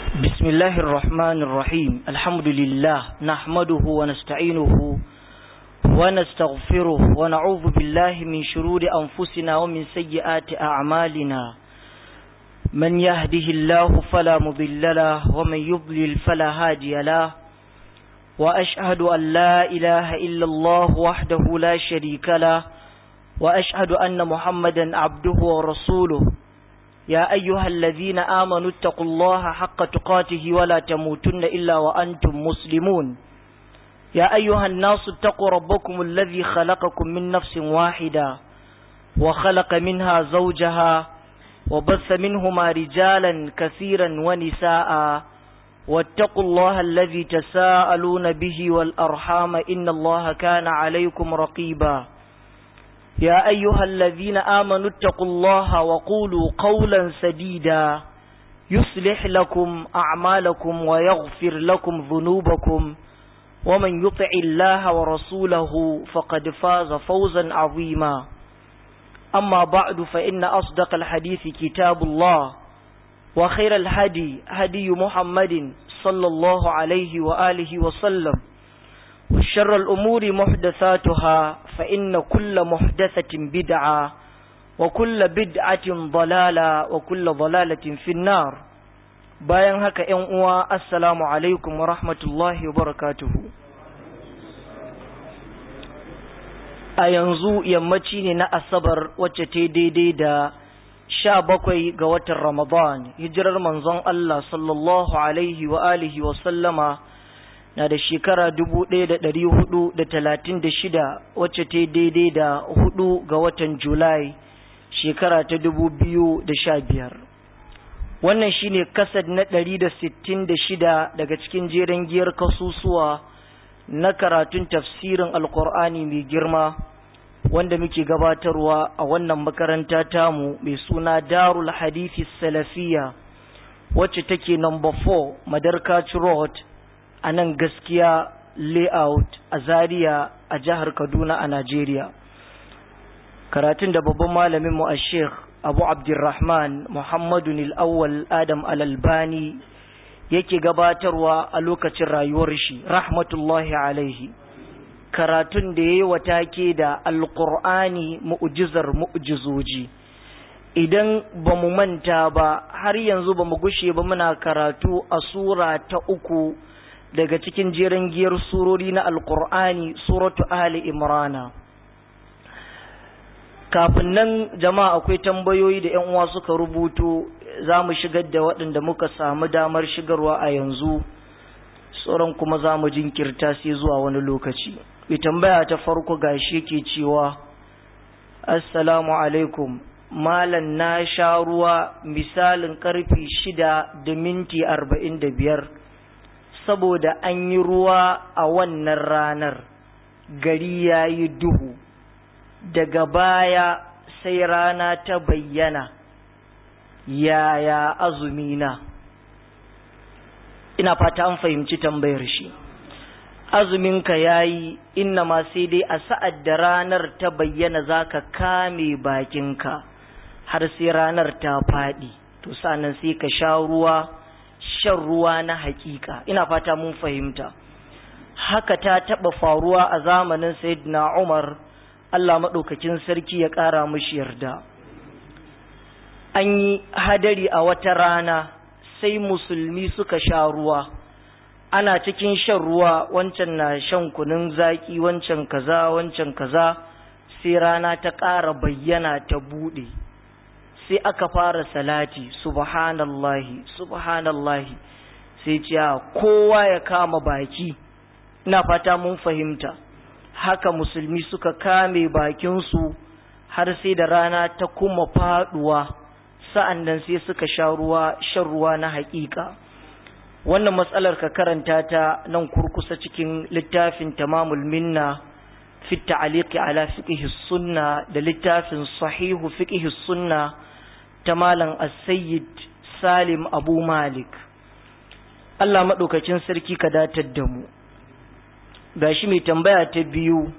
بسم الله الرحمن الرحيم الحمد لله نحمده ونستعينه ونستغفره ونعوذ بالله من شرور أنفسنا ومن سيئات أعمالنا من يهده الله فلا مضل له ومن يضلل فلا هادي له وأشهد أن لا إله إلا الله وحده لا شريك له وأشهد أن محمدا عبده ورسوله يا أيها الذين آمنوا اتقوا الله حق تقاته ولا تموتن إلا وأنتم مسلمون يا أيها الناس اتقوا ربكم الذي خلقكم من نفس واحدة وخلق منها زوجها وبث منهما رجالا كثيرا ونساء واتقوا الله الذي تساءلون به والأرحام إن الله كان عليكم رقيبا يا أيها الذين آمنوا اتقوا الله وقولوا قولا سديدا يصلح لكم أعمالكم ويغفر لكم ذنوبكم ومن يطع الله ورسوله فقد فاز فوزا عظيما أما بعد فإن أصدق الحديث كتاب الله وخير الهدي هدي محمد صلى الله عليه وآله وسلم وشر الأمور محدثاتها فإن كل محدثة بدعة وكل بدعة ضلالة وكل ضلالة في النار bayan haka ‘yan uwa assalamu alaikum wa rahmatullahi wa barakatuhu a yanzu yammaci ne na asabar wacce ta daidai da sha bakwai ga watan ramadan hijirar manzon Allah sallallahu alaihi wa alihi wa sallama na da shekara dubu ɗaya da ɗari hudu da talatin da shida wacce ta daidai da hudu ga watan julai shekara ta dubu biyu da sha biyar wannan shine kasad na ɗari da sittin da shida daga cikin jeren giyar kasusuwa na karatun tafsirin alkur'ani mai girma wanda muke gabatarwa a wannan makaranta tamu mai suna darul hadithi salafiya wacce take number 4 madarkaci road a nan gaskiya layout a zaria a jihar kaduna a najeriya karatun da babban malamin mu a sheikh abu abdurrahman muhammadu awwal adam alalbani yake gabatarwa a lokacin rayuwar shi rahmatullahi alaihi karatun da ya yi wata ke da alkur'ani mu'ujizar mu'ujizoji idan ba mu manta ba har yanzu ba mu gushe ba muna karatu a sura ta uku daga cikin jerin giyar surori na alkur'ani suratu ali imrana kafin nan jama'a akwai tambayoyi da yan uwa suka rubuto za mu shigar da waɗanda muka samu damar shigarwa a yanzu sauran kuma za mu jinkirta sai zuwa wani lokaci mai tambaya ta farko gashi ke cewa assalamu alaikum malam na sha ruwa misalin karfi shida da minti arba'in da biyar saboda an yi ruwa a wannan ranar gari ya yi duhu daga baya sai rana ta bayyana yaya azumina ina fata an fahimci tambayar shi azuminka ya yi inna ma sai dai a sa'ad da ranar ta bayyana za ka kame bakinka har sai ranar ta faɗi to sanan sai ka sha ruwa shan ruwa na hakika ina fata mun fahimta haka ta taɓa faruwa a zamanin sayyidina umar allah maɗaukakin sarki ya ƙara mushi yarda an yi hadari a wata rana sai musulmi suka sha ruwa ana cikin shan ruwa wancan na shan kunun zaki wancan kaza wancan kaza sai rana ta ƙara bayyana ta buɗe sai aka fara salati subhanallahi subhanallahi sai ce kowa ya kama baki ina fata mun fahimta haka musulmi suka kame bakinsu har sai da rana ta kuma faduwa sa'an nan sai suka sha ruwa shan ruwa na haƙiƙa wannan matsalar ka karanta ta nan kurkusa cikin littafin tamamul minna fi ta'liqi ala fiqh sunna da littafin sahihu fiqh sunna ta malam as-sayyid salim abu malik Allah madaukakin sarki ka datar da mu gashi mai tambaya ta biyu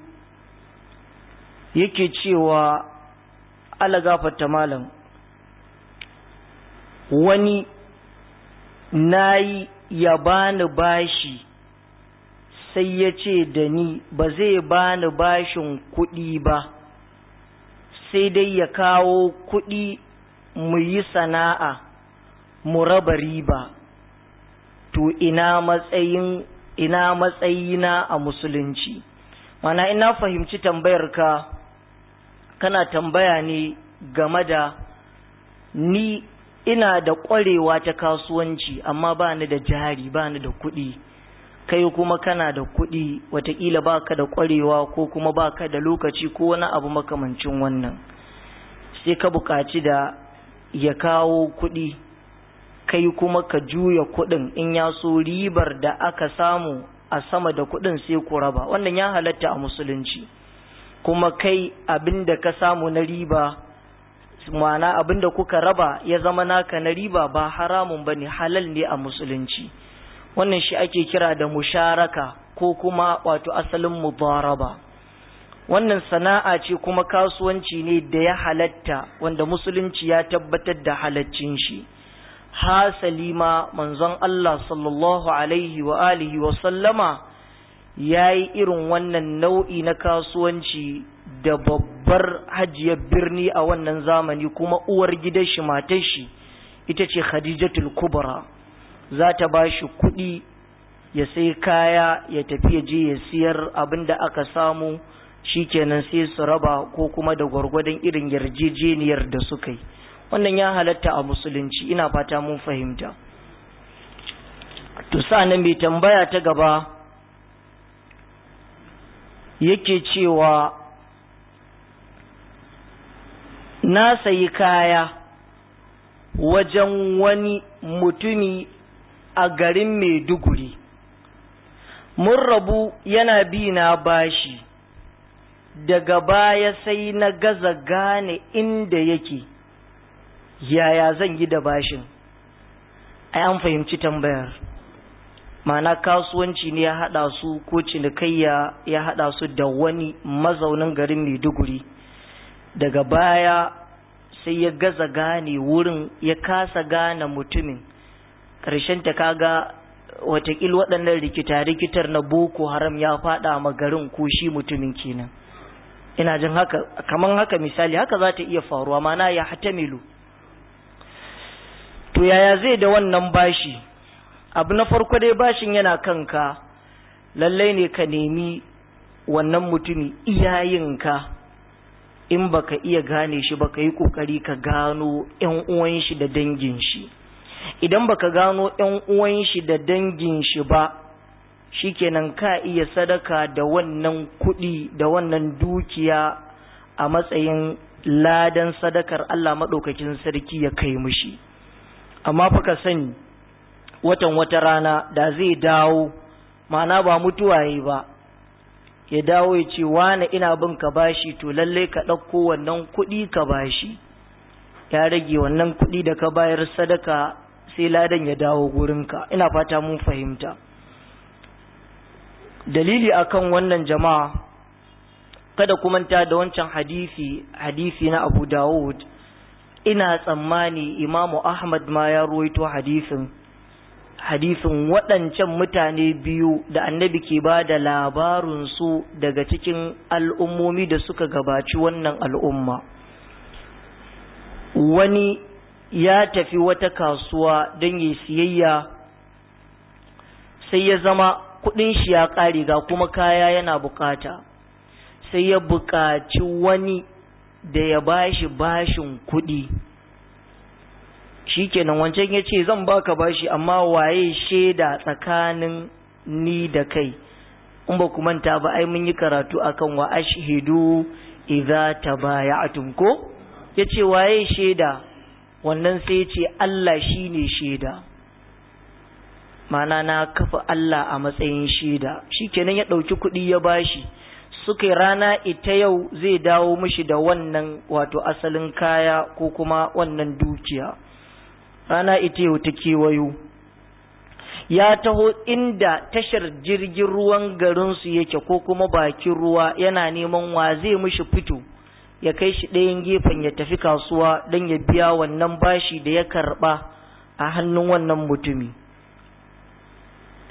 yake cewa ala gafarta malam wani na yi ya bani bashi sai ya ce da ni ba zai bani bashin kuɗi ba sai dai ya kawo kuɗi mu yi sana'a mu raba riba to ina matsayin ina matsayina a musulunci mana ina fahimci tambayar ka kana tambaya ne game da ni ina da ƙwarewa ta kasuwanci amma ba ni da jari ba ni da kuɗi kai kuma kana da kuɗi watakila ba ka da ƙwarewa ko kuma ba ka da lokaci ko wani abu makamancin wannan sai ka buƙaci da ya kawo kuɗi kai kuma ka juya kuɗin in ya so ribar da aka samu a sama da kuɗin sai ku raba wannan ya halatta a musulunci kuma kai abin da ka samu na riba ma'ana abin da kuka raba ya zama naka na riba ba haramun ba ne halal ne a musulunci wannan shi ake kira da musharaka ko kuma wato asalin mubaraba wannan sana'a ce kuma kasuwanci ne da ya halatta wanda musulunci ya tabbatar da halaccin shi hasali ma manzon Allah sallallahu alaihi wa alihi wa sallama ya yi irin wannan nau'i na kasuwanci da babbar hajiyar birni a wannan zamani kuma uwar gidan shi matar shi ita ce khadijatul kubra za ta ba shi kuɗi ya sai kaya ya tafi ya je ya siyar abin da aka samu shikenan sai su raba ko kuma da gwargwadon irin yarjejeniyar da suka yi wannan ya halatta a musulunci ina fata mun fahimta to nan mai tambaya ta gaba yake cewa na sayi kaya wajen wani mutumi a garin Maiduguri mun rabu yana bi na bashi daga baya sai na gaza gane inda yake yaya zan yi da bashin ai an fahimci tambayar ma'ana kasuwanci ne ya haɗa su ko cinikayya ya haɗa su da wani mazaunin garin maiduguri daga baya sai ya gaza gane wurin ya kasa gane mutumin ƙarshen ta kaga watakil waɗannan rikita-rikitar na boko haram ya faɗa ma garin ko shi mutumin kenan ina jin haka kaman haka misali haka za ta iya faruwa mana ya hatamilu to yaya zai da wannan bashi abu na farko dai bashin yana kanka lallai ne ka nemi wannan mutumi iyayenka in baka iya gane shi baka yi kokari ka gano yan uwan shi da dangin shi idan baka gano yan uwan shi da dangin shi ba shikenan ka iya sadaka da wannan kuɗi da wannan dukiya a matsayin ladan sadakar Allah maɗaukakin sarki ya kai mushi amma fa ka sani watan wata rana da zai dawo mana ba mutuwa yi ba ya dawo ya ce wane ina bin ka bashi to lallai ka ɗauko wannan kuɗi ka bashi ya rage wannan kuɗi da ka bayar sadaka sai ladan ya dawo gurinka ina fata mun fahimta dalili akan wannan jama'a kada ku manta da wancan hadisi hadisi na Abu Dawud ina tsammani Imamu Ahmad ma ya ruwaito hadisin hadisin waɗancan mutane biyu da annabi ke ba da labarinsu daga cikin al'ummomi da suka gabaci wannan al'umma wani ya tafi wata kasuwa don yi siyayya sai ya zama kuɗin shi ya ƙare ga kuma kaya yana bukata sai ya buƙaci wani da ya bashi bashin kuɗi shikenan wancan ya ce zan baka bashi amma waye shaida tsakanin ni da kai in ba ku manta ba ai mun yi karatu akan wa ashhidu idza tabaya'tum ko yace waye shaida wannan sai ya ce Allah shine shaida mana na kafa Allah a matsayin shaida shikenan ya ɗauki kuɗi ya bashi suka yi rana ita yau zai dawo mishi da wannan wato asalin kaya ko kuma wannan dukiya rana ita yau ta kewayo ya taho inda tashar jirgin ruwan garinsu yake ko kuma bakin ruwa yana neman wa zai mishi fito ya kai shi ɗayan gefen ya tafi kasuwa don ya biya wannan bashi da ya karɓa a hannun wannan mutumi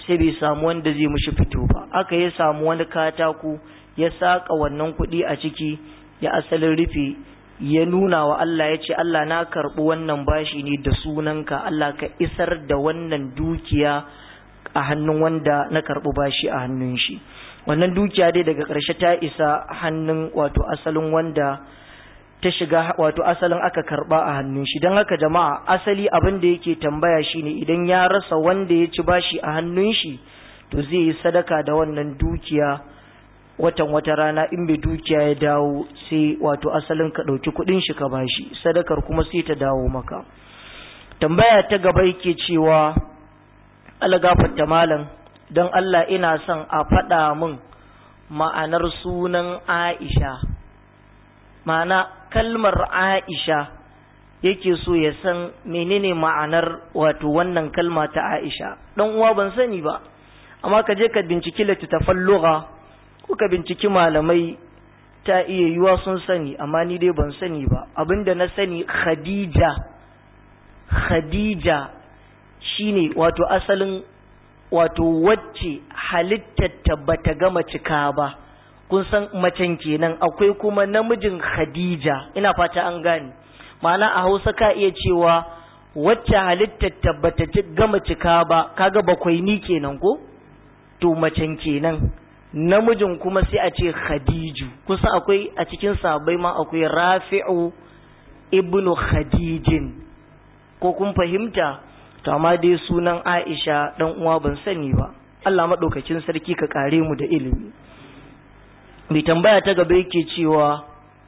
sai bai samu wanda zai mushi fito ba aka ya samu wani katako ya saka wannan kuɗi a ciki ya asalin rufe ya nuna wa Allah ya ce Allah na karɓi wannan bashi ne da sunanka Allah ka isar da wannan dukiya a hannun wanda na karɓi bashi a hannun shi wannan dukiya dai daga ƙarshe ta isa hannun wato asalin wanda ta shiga wato asalin aka karɓa a hannun shi don haka jama'a asali abin da yake tambaya shine idan ya rasa wanda ya ci bashi a hannun shi to zai yi sadaka da wannan dukiya watan wata rana in bai dukiya ya dawo sai wato asalin ka ɗauki kuɗin shi ka bashi sadakar kuma sai ta dawo maka tambaya ta gaba yake cewa algafarta malam don Allah ina son a faɗa min ma'anar sunan Aisha ma'ana kalmar Aisha yake so ya san menene ma'anar wato wannan kalma ta Aisha dan uwa ban sani ba amma ka je ka binciki littattafan lugha ko ka binciki malamai ta iya yiwa sun sani amma ni dai ban sani ba abinda na sani Khadija Khadija shine wato asalin wato wacce halittarta bata gama cika ba kun san macen kenan akwai kuma namijin Khadija ina fata an gane ma'ana a Hausa ka iya cewa wacce halittarta bata gama cika ba kaga bakwai ni kenan ko to macen kenan namijin kuma sai a ce Khadiju kusa akwai a cikin sahabbai ma akwai Rafi'u ibnu Khadijin ko kun fahimta to amma dai sunan Aisha dan uwa ban sani ba Allah madaukakin sarki ka kare mu da ilimi mai tambaya ta gaba yake cewa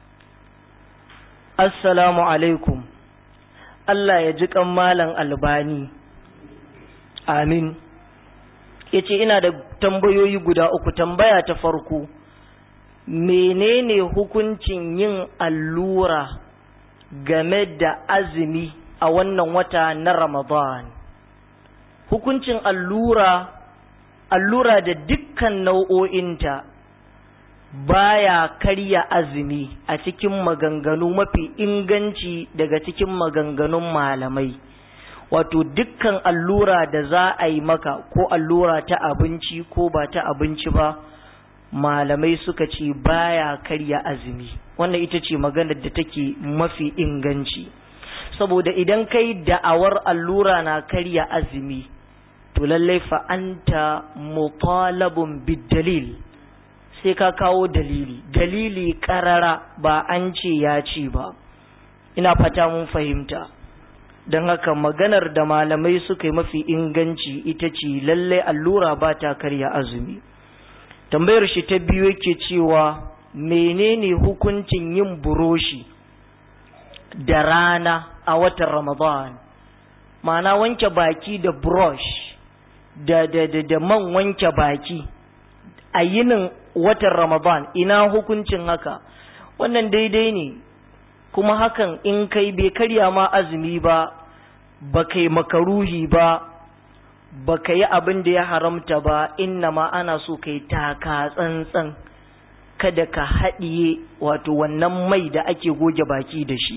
assalamu alaikum Allah ya ji kan malam albani amin yace ina da tambayoyi guda uku tambaya ta farko menene hukuncin yin allura game da azumi a wannan wata na Ramadan. Hukuncin allura, allura da dukkan nau'o'inta baya karya azumi a cikin maganganu mafi inganci daga cikin maganganun malamai. Wato dukkan allura da za a yi maka ko allura ta abinci ko ba ta abinci ba, malamai suka ce baya karya azumi. Wannan ita ce maganar da take mafi inganci. saboda idan kai da'awar allura na karya azumi to lallai fa anta mutalabun bidalil sai ka kawo dalili dalili karara ba an ce ya ce ba ina fata mun fahimta don haka maganar da malamai suka yi mafi inganci ita ce lallai allura ba ta karya azumi tambayar shi ta biyu yake cewa menene hukuncin yin buroshi da rana a watan Ramadan ma'ana wanke baki da brush da da da, da man wanke baki a yinin watan Ramadan ina hukuncin haka wannan daidai ne kuma hakan in kai bai karya ma azumi ba ba kai makaruhi ba ba ka yi abin da ya haramta ba inna ma ana so kai taka tsantsan kada ka haɗiye wato wannan mai da ake goge baki da shi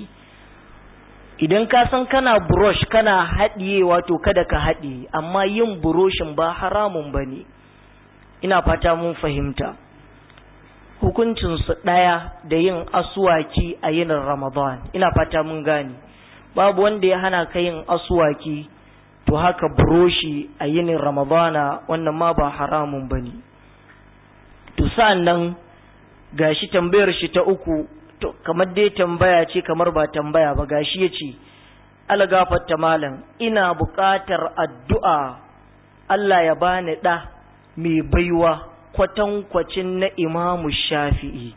idan ka san kana brush kana haɗiye wato kada ka haɗiye amma yin buroshin ba haramun ba ne ina fata mun fahimta hukuncinsu ɗaya da yin asuwaki a yinin ramadan ina fata mun gane babu wanda ya hana ka yin asuwaki to haka buroshi a yinin ramadana wannan ma ba haramun ba ne to sa'an nan gashi tambayar shi ta uku to kamar dai tambaya ce kamar ba tambaya ba gashi ya ce algafatta malam ina buƙatar addu'a Allah ya bani ɗa mai baiwa kwatankwacin na imamu shafi'i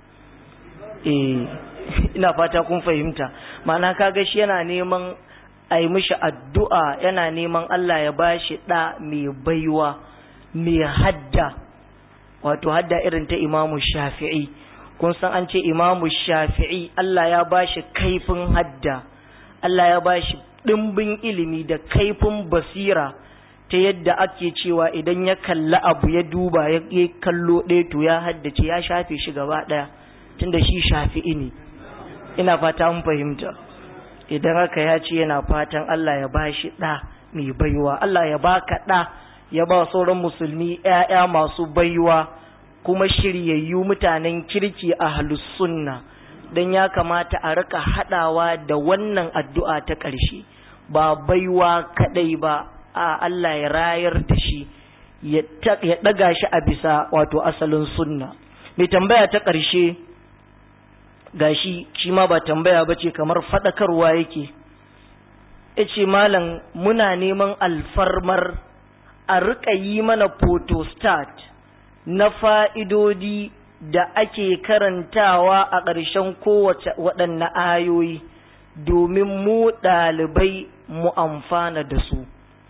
eh ina fata kun fahimta ma'ana kaga shi yana neman a yi mishi addu'a yana neman Allah ya bashi ɗa mai baiwa mai hadda wato hadda irin ta imamu shafi'i kun san an ce imamu shafi'i Allah ya ba shi kaifin hadda Allah ya ba shi ɗimbin ilimi da kaifin basira ta yadda ake cewa idan ya kalli abu ya duba ya kallo ɗaya to ya haddace ya shafe shi gaba ɗaya tunda shi shafi'i ne ina fata mun fahimta idan haka ya ce yana fatan Allah ya ba shi ɗa mai baiwa Allah ya baka ɗa ya ba sauran musulmi ‘ya'ya masu baiwa kuma shiryayyu mutanen kirki a sunna don ya kamata a rika haɗawa da wannan addu'a ta ƙarshe ba baiwa kaɗai ba a Allah ya rayar da shi ya ɗaga shi a bisa wato asalin sunna mai tambaya ta ƙarshe gashi shi ma ba tambaya ba ce kamar faɗakarwa yake ya ce malam muna neman alfarmar a riƙa yi mana photostat na fa'idodi da ake karantawa a ƙarshen kowace waɗanne ayoyi domin mu ɗalibai mu amfana da su.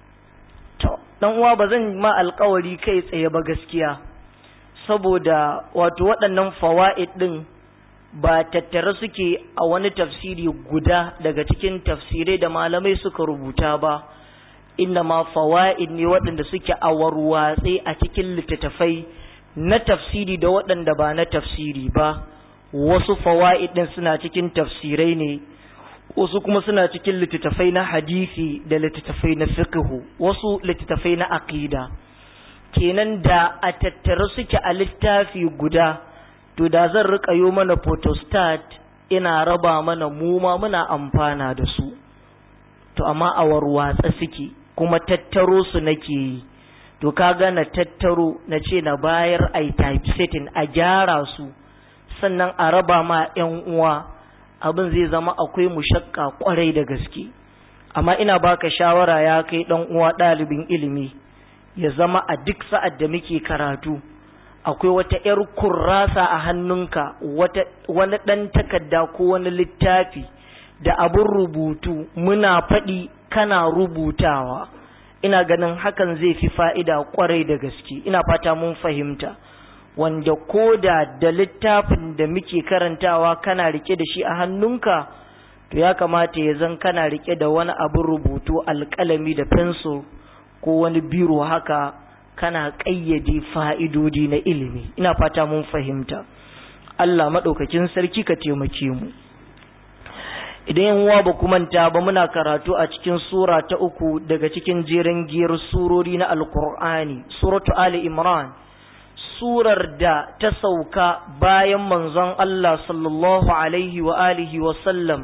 ɗan uwa ba zan ma alkawari kai tsaye ba gaskiya, saboda wato waɗannan fawa'id ɗin ba tattare suke a wani tafsiri guda daga cikin tafsirai da malamai suka rubuta ba. inna ma fawa'id ne waɗanda suke a warwatse a cikin littattafai na tafsiri da waɗanda ba na tafsiri ba wasu fawa'id ɗin suna cikin tafsirai ne wasu kuma suna cikin littattafai na hadisi da littattafai na fiqhu wasu littattafai na aqida kenan da a tattare suke a littafi guda to da zan rika yo mana photostat ina raba mana mu ma muna amfana da su to amma a warwatsa suke kuma tattaro su nake yi to kaga na tattaro na ce na bayar a typesetting a gyara su sannan a raba ma 'yan uwa abin zai zama akwai mushakka kwarai da gaske amma ina baka shawara ya kai dan uwa ɗalibin ilimi ya zama a duk sa'ad da muke karatu akwai wata 'yar kurrasa a hannunka wata wani ɗan takarda ko wani littafi da abin rubutu muna faɗi kana rubutawa ina ganin hakan zai fi fa'ida kwarai da gaske ina fata mun fahimta wanda ko da da littafin da muke karantawa kana rike da shi a hannunka to ya kamata ya zan kana rike da wani abin rubutu alƙalami da fensir ko wani biro haka kana ƙayyade fa'idodi na ilimi ina fata mun fahimta Allah maɗaukakin sarki ka taimake mu idan yan uwa ba manta ba muna karatu a cikin sura ta uku daga cikin jerin giyar surori na alkur'ani suratu ali imran surar da ta sauka bayan manzon Allah sallallahu alaihi wa alihi wa sallam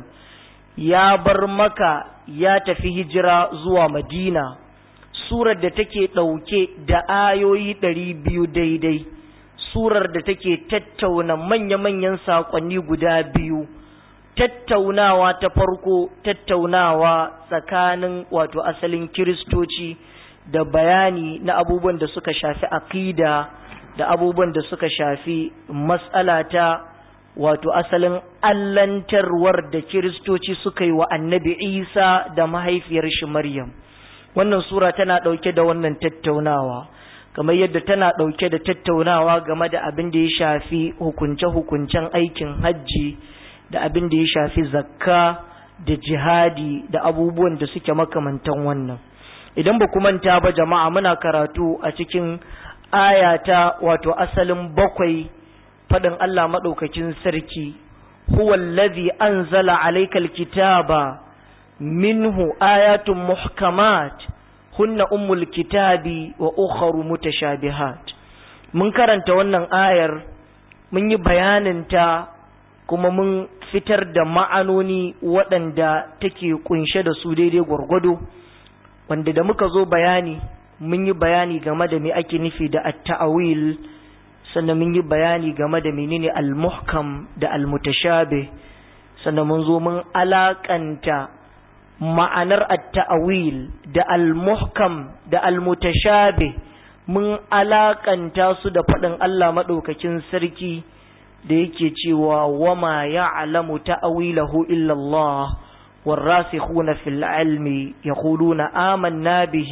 ya bar maka ya tafi hijira zuwa madina surar da take ɗauke da ayoyi ɗari biyu daidai surar da take tattauna manya-manyan saƙonni guda biyu tattaunawa ta farko tattaunawa tsakanin wato asalin kiristoci da bayani na abubuwan da suka shafi aqida da abubuwan da suka shafi matsala ta wato asalin allantarwar da kiristoci suka yi wa annabi isa da mahaifiyar shi maryam wannan sura tana ɗauke da wannan tattaunawa kamar yadda tana ɗauke da tattaunawa game da abin da ya shafi hukunce-hukuncen aikin hajji da abin da ya shafi zakka da jihadi da abubuwan da suke makamantan wannan idan ba manta ba jama'a muna karatu a cikin ayata wato asalin bakwai faɗin Allah maɗaukakin sarki huwa allazi anzala alaykal kitaba minhu ayatun muhkamat hunna ummul kitabi wa ukharu mutashabihat mun karanta wannan ayar mun yi bayanin ta kuma mun fitar da ma'anoni waɗanda take kunshe da su daidai gwargwado wanda da muka zo bayani mun yi bayani game da me ake nufi da at-ta'awil sannan mun yi bayani game da menene al-muhkam da al-mutashabih sannan mun zo mun alakanta ma'anar at-ta'awil da al-muhkam da al-mutashabih mun alakanta su da faɗin Allah maɗaukakin sarki da yake cewa wama ya'lamu ta'awilahu illa Allah والراسخون في العلم يقولون آمنا به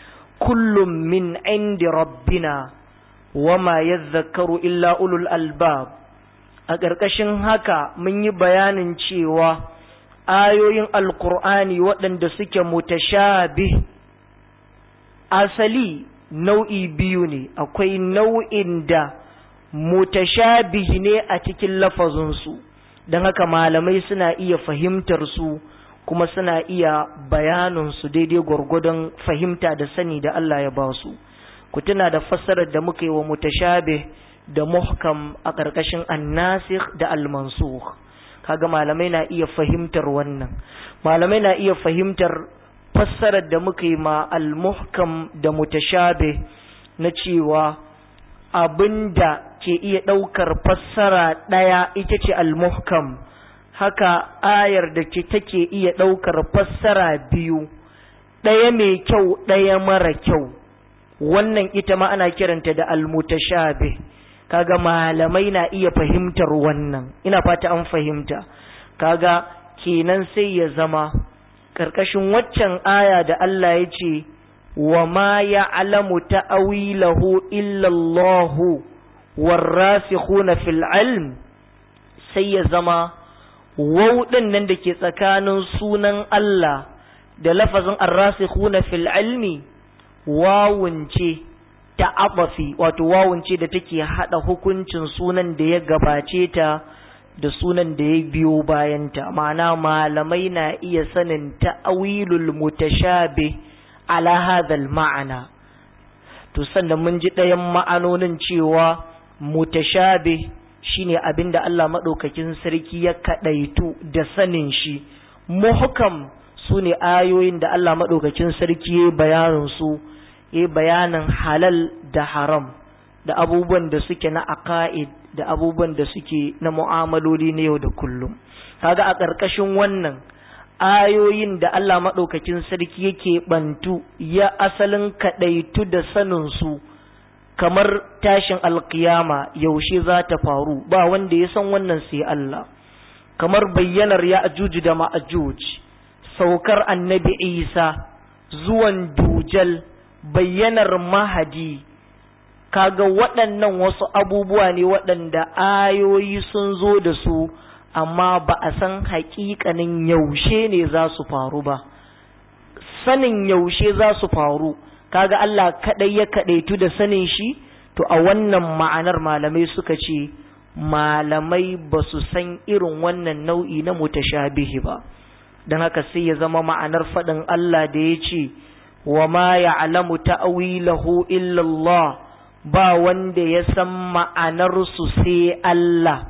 كل من عند ربنا وما يذكر إلا أولو الألباب a ƙarƙashin haka mun yi bayanin cewa ayoyin alkur'ani waɗanda suke mutashabih asali nau'i biyu ne akwai nau'in da mutashabih ne a cikin lafazinsu don haka malamai suna iya fahimtar su kuma suna iya bayaninsu daidai gwargwadon fahimta da sani da Allah ya ba su ku tuna da fassarar da muka yi wa mutashabih da muhkam a ƙarƙashin annasikh da almansukh kaga malamai na iya fahimtar wannan malamai na iya fahimtar fassarar da muka yi ma al-muhkam da mutashabih na cewa abinda ke iya ɗaukar fassara ɗaya ita ce al-muhkam haka ayar da ke take iya ɗaukar fassara biyu ɗaya mai kyau ɗaya mara kyau wannan ita ma ana kiranta da al-mutashabih kaga malamai na iya fahimtar wannan ina fata an fahimta kaga kenan sai ya zama ƙarƙashin waccan aya da Allah ya ce wa ma ya'lamu ta'awilahu illa Allah warasikhuna fil ilm sai ya zama waw nan da ke tsakanin sunan Allah da lafazin arrasikhuna fil ilmi wawun ce ta abafi wato wawun ce da take hada hukuncin sunan da ya gabace ta da sunan da ya biyo bayanta ma'ana malamai na iya sanin ta'awilul mutashabih ala hadhal ma'ana to sannan mun ji ɗayan ma'anonin cewa mutashabih shine abinda Allah madaukakin sarki ya kadaitu da sanin shi muhkam sune ayoyin da Allah madaukakin sarki ya bayanin su ya bayanin halal da haram da abubuwan da suke na aqaid da abubuwan da suke na mu'amaloli na yau da kullum kaga a ƙarƙashin wannan ayoyin da Allah maɗaukakin sarki yake bantu ya asalin kaɗaitu da sanin su kamar tashin alkiyama yaushe za ta faru ba wanda ya san wannan sai Allah kamar bayyanar ya ajuju da ma'ajuj saukar annabi isa zuwan dujal bayyanar mahadi kaga waɗannan wasu abubuwa ne waɗanda ayoyi sun zo da su amma ba a san haƙiƙanin yaushe ne za su faru ba sanin yaushe za su faru kaga Allah kaɗai ya kaɗaitu da sanin shi to a wannan ma'anar malamai suka ce malamai ba su san irin wannan nau'i na mutashabihi ba don haka sai ya zama ma'anar faɗin Allah da ya ce wa ma ya'lamu ta'wilahu illa Allah ba wanda ya san ma'anarsu sai Allah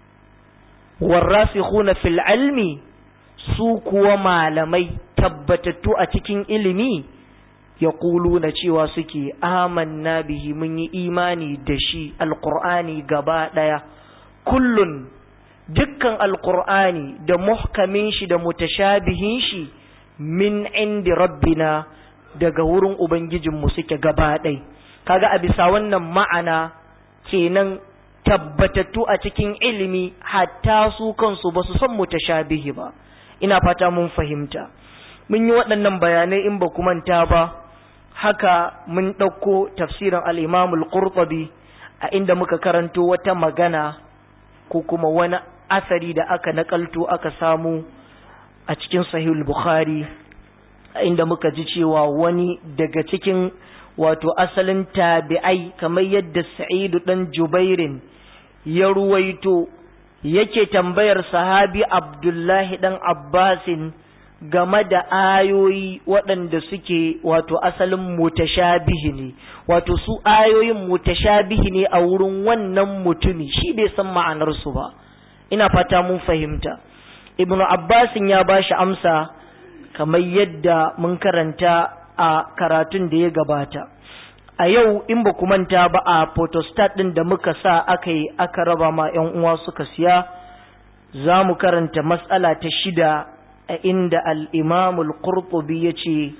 warrasikhuna fil ilmi su kuwa malamai tabbatattu a cikin ilimi ya na cewa suke amanna bihi mun yi imani da shi alƙur'ani gaba ɗaya kullun dukkan alƙur'ani da muhkamin shi da mutashabihin shi min indi rabbina daga wurin ubangijinmu suke gaba ɗaya kaga a bisa wannan ma'ana kenan tabbatattu a cikin ilimi hatta su kansu ba su san mutashabihi ba ina fata mun fahimta mun yi waɗannan bayanai in ba ku manta ba haka mun ɗauko tafsirin al-Imam al-Qurtubi a inda muka karanto wata magana ko kuma wani asari da aka nakalto aka samu a cikin Sahih al-Bukhari a inda muka ji cewa wani daga cikin wato asalin tabi'ai kamar yadda sa'idu ɗan jubairin ya ruwaito yake tambayar sahabi abdullahi ɗan abbasin game da ayoyi waɗanda suke wato asalin mutashabihi ne wato su ayoyin mutashabihi ne a wurin wannan mutumi shi bai san ma'anarsu ba ina fata mun fahimta ibnu abbasin ya ba shi amsa kamar yadda mun karanta a karatun da ya gabata a yau in ba ku manta ba a photostat ɗin da muka sa aka yi aka raba ma 'yan uwa suka siya za mu karanta matsala ta shida a inda al'imamul qurtubi ya ce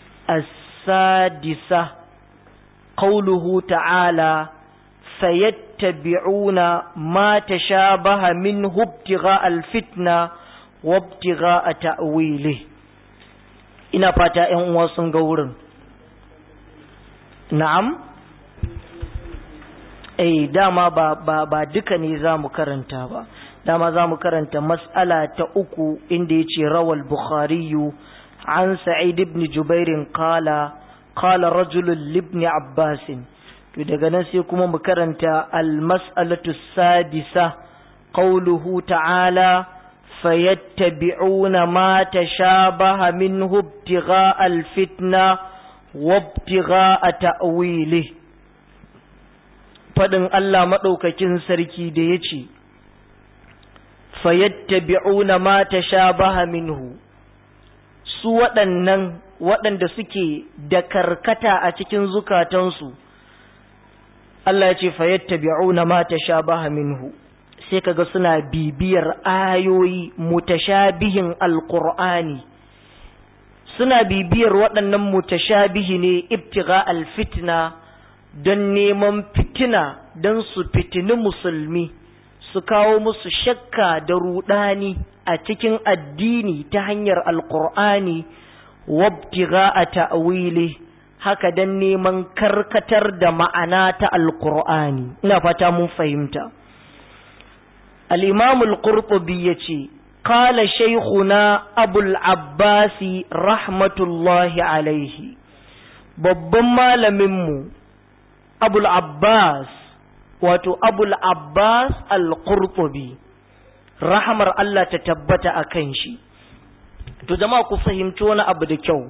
as-sadisa qawluhu ta'ala fayattabi'una ma tashabaha min ibtigha al-fitna wa ibtigha ta'wilihi ina fata ‘yan uwa sun ga wurin. Na'am? Eh, dama ba, ba, ba duka ne za mu karanta ba, dama za mu karanta mas'ala ta uku inda ya ce rawal Bukhariyu an Sa'id ibn Jubairin kala, kala rajulun libni Abbasin. To daga nan sai kuma mu karanta al-mas'alatu sadisa, qawluhu ta'ala, فيتبعون ما تشابه منه ابتغاء الفتنة wabtigha ta'wili fadin Allah madaukakin sarki da yace fayattabi'una ma tashabaha minhu su waɗannan waɗanda suke da karkata a cikin zukatansu Allah ya ce fayattabi'una ma tashabaha minhu sai kaga suna bibiyar ayoyi mutashabihin alqur'ani suna bibiyar waɗannan mutashabihi ne ibtigha alfitna don neman fitina don su fitini musulmi su kawo musu shakka da rudani a cikin addini ta hanyar alqur'ani wabtigha a ta'wili haka don neman karkatar da ma'ana ta alqur'ani ina fata mun fahimta الإمام القرطبي يتي قال شيخنا أبو العباس رحمة الله عليه babban malaminmu abul abbas wato abul abbas al-qurtubi rahamar Allah ta tabbata a kan shi to jama'a ku fahimci wani abu da kyau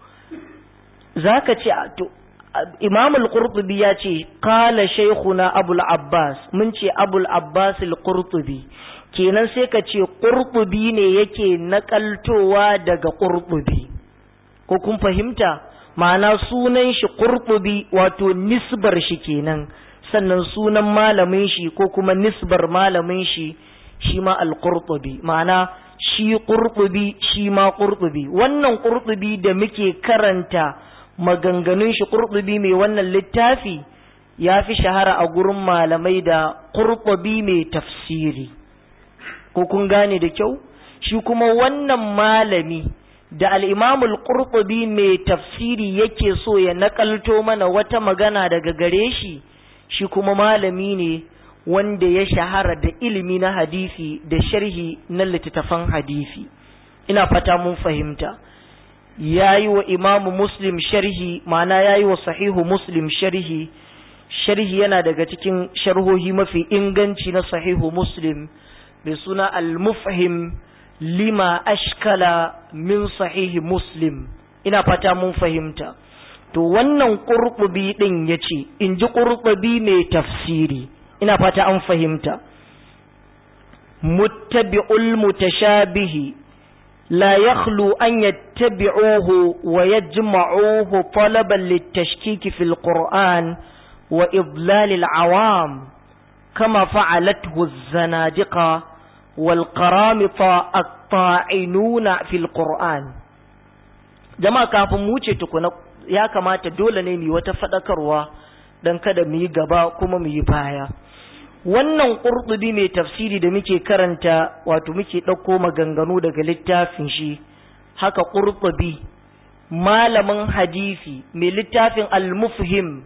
zaka ce to imam al-qurtubi ya ce kala shaykhuna abul abbas mun ce abul abbas al-qurtubi kenan sai ka ce qurtubi ne yake nakaltowa daga qurtubi ko kun fahimta ma'ana sunan shi qurtubi wato nisbar shi kenan sannan sunan malamin shi ko kuma nisbar malamin shi shi ma al-qurtubi ma'ana shi qurtubi shi ma qurtubi wannan qurtubi da muke karanta maganganun shi ƙurɓubi mai wannan littafi ya fi shahara a gurin malamai da ƙurɓubi mai tafsiri ko kun gane da kyau shi kuma wannan malami da al'imamul ƙurɓubi mai tafsiri yake so ya naƙalto mana wata magana daga gare shi shi kuma malami ne wanda ya shahara da ilimi na hadisi da sharhi na littattafan hadisi ina fata mun fahimta ya yi wa imamu muslim sharhi ma'ana ya yi wa sahihu muslim sharhi sharhi yana daga cikin sharhohi mafi inganci na sahihu muslim mai suna al-mufhim lima ashkala min sahihi muslim ina fata mun fahimta to wannan ƙurɓubi ɗin ya ce in ji ƙurɓubi mai tafsiri ina fata an fahimta muttabi'ul mutashabihi لا يخلو أن يتبعوه ويجمعوه طلبا للتشكيك في القرآن وإضلال العوام كما فعلته الزنادقة والقرامطة الطاعنون في القرآن jama'a kafin mu wuce tukuna ya kamata dole ne mu yi wata faɗakarwa don kada mu yi gaba kuma mu yi baya wannan ƙurɗubi mai tafsiri da muke karanta wato muke ɗauko maganganu daga littafin shi haka ƙurɗubi malamin hadisi mai littafin al-mufhim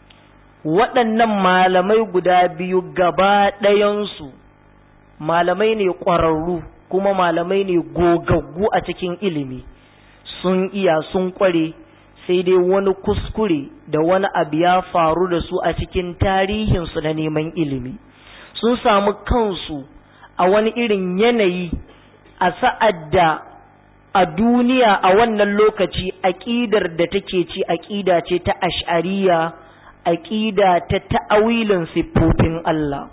waɗannan malamai guda biyu gaba ɗayansu malamai ne ƙwararru kuma malamai ne gogaggu a cikin ilimi sun iya sun ƙware sai dai wani kuskure da wani abu ya faru da su a cikin tarihinsu na neman ilimi sun samu kansu a wani irin yanayi a sa'ad da a duniya a wannan lokaci aƙidar da take ci aƙida ce ta ash'ariya aƙida ta ta'awilin siffofin Allah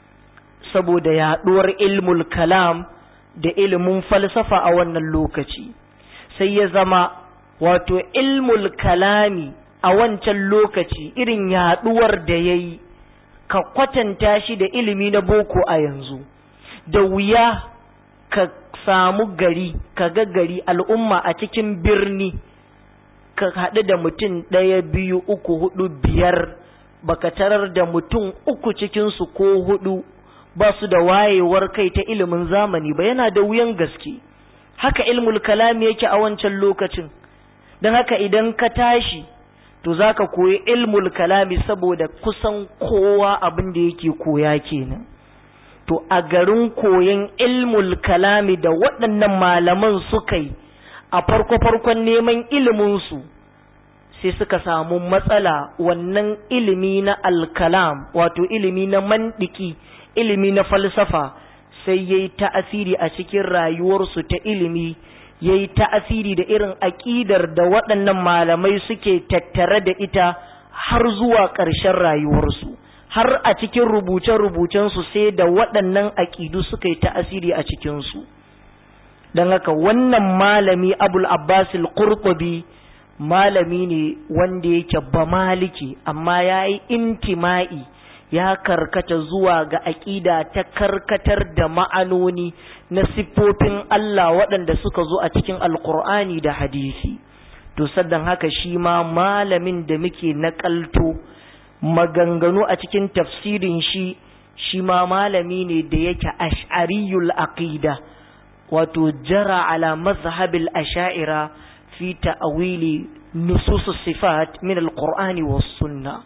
saboda yaɗuwar ilmul kalam da ilimin falsafa a wannan lokaci sai ya zama wato ilmul kalami a wancan lokaci irin yaɗuwar da ya yi ka kwatanta shi da ilimi na boko a yanzu da wuya ka samu gari ka ga gari al'umma a cikin birni ka haɗu da mutum ɗaya biyu uku hudu biyar baka tarar da mutum uku cikinsu ko hudu ba su da wayewar kai ta ilimin zamani ba yana da wuyan gaske haka ilmul kalami yake a wancan lokacin don haka idan ka tashi to za ka koyi ilmul kalami saboda kusan kowa abin da yake koya kenan to a garin koyon ilmul kalami da waɗannan malaman suka yi a farko-farkon neman iliminsu sai suka samu matsala wannan ilimi na alkalam wato ilimi na mandiki ilimi na falsafa sai ya yi ta'asiri a cikin rayuwarsu ta ilimi ya yi ta'asiri da irin aƙidar da waɗannan malamai suke tattare da ita har zuwa ƙarshen rayuwarsu har a cikin rubuce-rubucensu sai da waɗannan aƙidu suka yi ta'asiri a cikinsu don haka wannan malami abul abbasil qurtubi malami ne wanda yake ba maliki amma ya yi intima'i ya karkata zuwa ga aƙida ta karkatar da ma'anoni na siffofin Allah waɗanda suka zo a cikin alkur'ani da hadisi to saddan haka shi ma malamin da muke naƙalto maganganu a cikin tafsirin shi shi ma malami ne da yake ash'ariyul aqida wato jara ala mazhabil asha'ira fi ta'awili nusus sifat min alqur'ani was sunna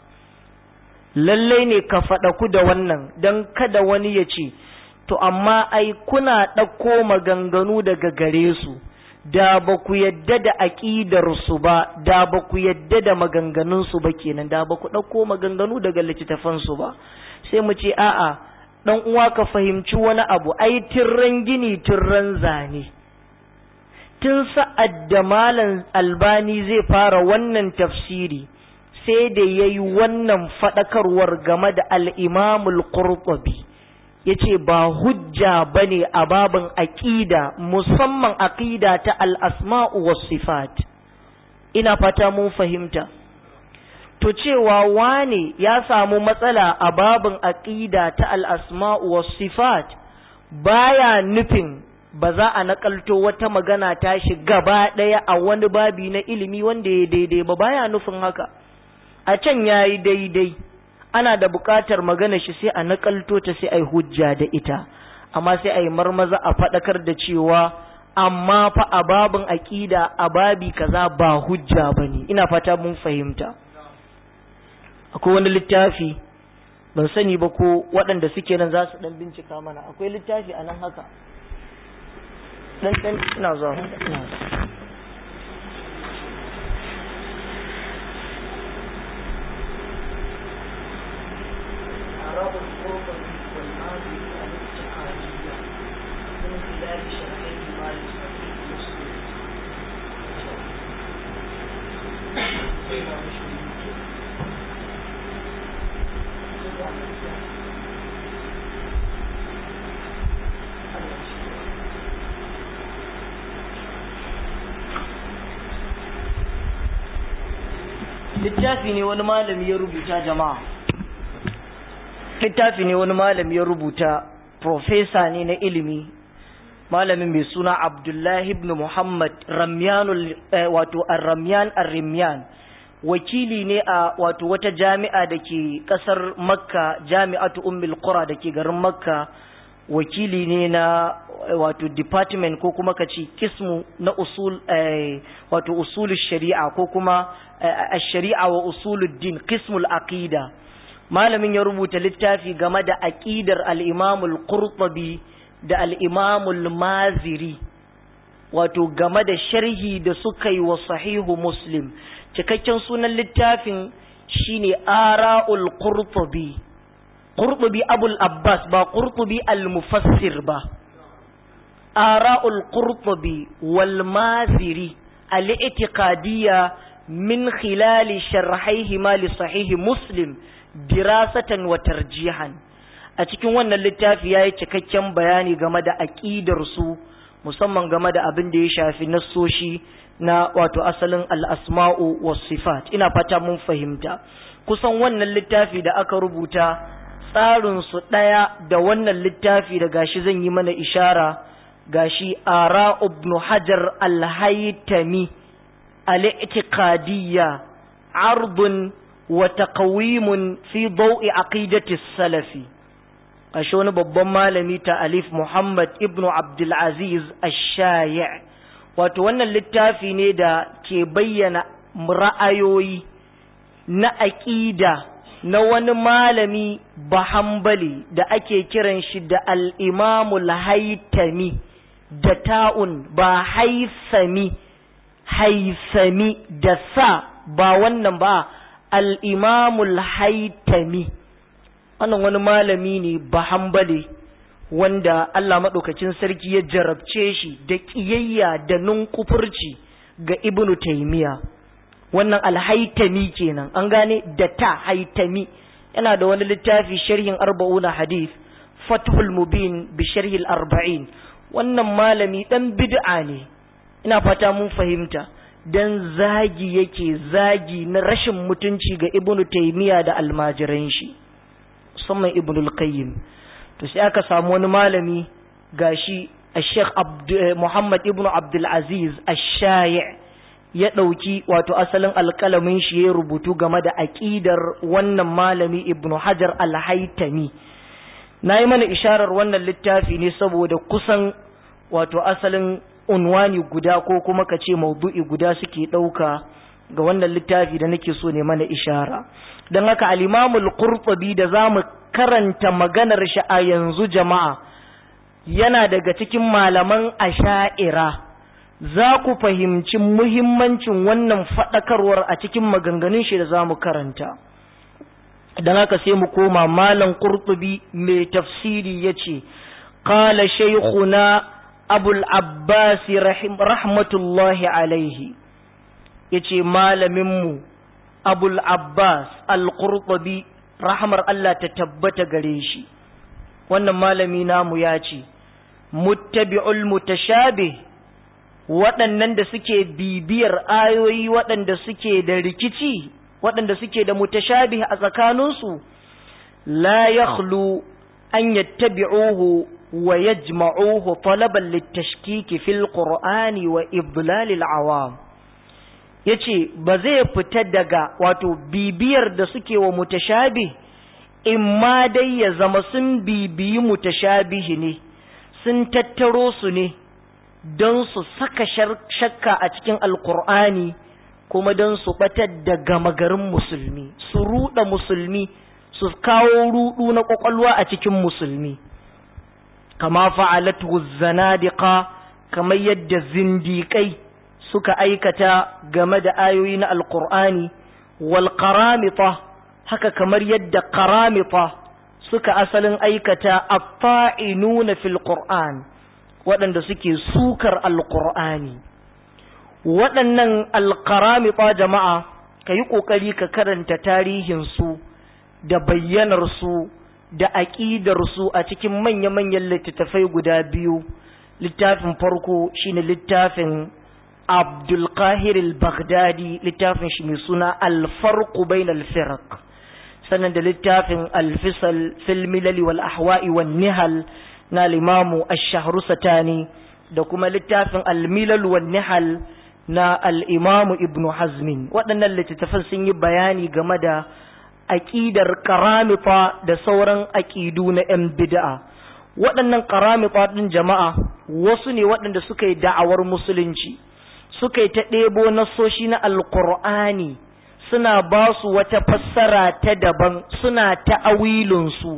lalle ne ka faɗa ku da wannan dan kada wani ya ce to amma ai kuna ɗauko maganganu daga gare su da ba ku yadda da aƙidar su ba da ba ku yadda da maganganun su ba kenan da ba ku ɗauko maganganu daga littattafan su ba sai mu ce a'a dan uwa ka fahimci wani abu ai tirran gini tirran zane tun sa'ad da malam albani zai fara wannan tafsiri sai da ya yi wannan faɗakarwar game da al'imamul qurtubi ya ce ba hujja ba ne a babin aƙida musamman aƙida ta al'asma'u wa sifat ina fata mun fahimta to cewa wane ya samu matsala a babin aƙida ta al'asma'u wa sifat baya nufin ba za a nakalto wata magana ta shi gaba ɗaya a wani babi na ilimi wanda ya daidai ba baya nufin haka a can ya yi daidai ana da buƙatar magana shi sai a nakalto ta sai a yi hujja da ita amma sai a yi marmaza a faɗakar da cewa amma fa a babin aƙida a babi kaza ba hujja ba ne ina fata mun fahimta akwai wani littafi ban sani ba ko waɗanda suke nan za su ɗan bincika mana akwai littafi a nan haka ɗan ɗan ina zuwa ina littafi ne wani malami ya rubuta jama'a littafi ne wani malami ya rubuta profesa ne na ilimi malamin mai suna abdullahi ibn muhammad ramyanul wato ar-ramyan ar-rimyan wakili ne a wato wata jami'a da ke kasar makka jami'atu ummul qura da ke garin makka wakili ne na wato department ko kuma ka ce kismu na usul wato usulul shari'a ko kuma shari'a wa usuluddin kismul aqida malamin ya rubuta littafi game da aqidar al-imam al-qurtubi da al-imam al-maziri wato game da sharhi da suka yi wa sahihu muslim cikakken sunan littafin shine ara'ul qurtubi qurtubi abul abbas ba qurtubi al-mufassir ba ara'ul qurtubi wal maziri al-i'tiqadiyya min khilali sharhaihima li sahihi muslim dirasatan wa tarjihan a cikin wannan littafi yayi cikakken bayani game da aqidar su musamman game da abin da ya shafi nassoshi na wato asalin al-asma'u was sifat ina fata mun fahimta kusan wannan littafi da aka rubuta tsarin su daya da wannan littafi da gashi zan yi mana ishara gashi ara ibn hajar al-haytami al-i'tiqadiyya ardun wa taqwimun fi daw'i aqidati salafi ashe wani babban malami ta alif muhammad ibnu abdul aziz ash-shayi' wato wannan littafi ne da ke bayyana ra'ayoyi na aqida na wani malami bahambali da ake kiran shi da al-imamul haytami da ta'un ba haisami haisami da sa ba wannan ba al'imamul haitami wannan wani malami ne ba hambale wanda Allah maɗaukacin sarki ya jarabce shi da ƙiyayya da nunkufurci ga ibnu taimiya wannan alhaitami kenan an gane da ta haitami yana da wani littafi sharhin arba'una hadith fathul mubin bi sharhil arba'in wannan malami dan bid'a ne ina fata mun fahimta dan zagi yake zagi na rashin mutunci ga ibnu taimiya da almajiran shi musamman ibnu qayyim to sai aka samu wani malami gashi Sheikh Muhammad ibn Abdul Aziz Ash-Shayi' ya ɗauki wato asalin alƙalamin shi ya rubutu game da aƙidar wannan malami Ibn Hajar Al-Haytami na yi mana isharar wannan littafi ne saboda kusan wato asalin unwani guda ko kuma ka ce maudu'i guda suke ɗauka ga wannan littafi da nake so ne mana ishara don haka al-Imamul Qurtubi da zamu karanta maganar shi a yanzu jama'a yana daga cikin malaman asha'ira za ku fahimci muhimmancin wannan faɗakarwar a cikin maganganun shi da za mu karanta don haka sai mu koma malam ƙurtubi mai tafsiri ya ce ƙala shaikhuna abul abbasi rahmatullahi alaihi ya ce malaminmu abul abbas al-ƙurtubi rahmar Allah ta tabbata gare shi wannan malami namu ya ce muttabi'ul mutashabih waɗannan da suke bibiyar ayoyi waɗanda suke da rikici waɗanda suke da mutashabih a tsakaninsu la yakhlu an yattabi'uhu wa yajma'uhu talaban litashkiki fil qur'ani wa idlalil awam yace ba zai fita daga wato bibiyar da suke wa mutashabih in ma dai ya zama sun bibiyi mutashabihi ne sun tattaro su ne don su saka shakka a cikin alkur'ani kuma don su batar da gama garin musulmi su ruɗa musulmi su kawo ruɗu na ƙwaƙwalwa a cikin musulmi kama fa'alatu zanadiqa kamar yadda zindiƙai suka aikata game da ayoyi na alkur'ani wal qaramita haka kamar yadda qaramita suka asalin aikata at-ta'inuna fil qur'an waɗanda suke sukar alƙur'ani waɗannan alƙaramita jama'a ka yi ƙoƙari ka karanta tarihinsu da bayyanarsu da aƙidarsu a cikin manya-manyan littattafai guda biyu littafin farko shine littafin abdulkahir al-baghdadi littafin shi mai suna alfarku bain al-firq sannan da littafin alfisal fil milali wal ahwa'i wan nihal na limamu ash-shahru satani da kuma littafin al-milal wan nihal na al-imamu ibnu hazmin waɗannan littattafan sun yi bayani game da aƙidar karamita da sauran aƙidu na 'yan bid'a waɗannan karamita ɗin jama'a wasu ne waɗanda suka yi da'awar musulunci suka yi ta ɗebo nasoshi na alƙur'ani suna ba su wata fassara ta daban suna ta'awilinsu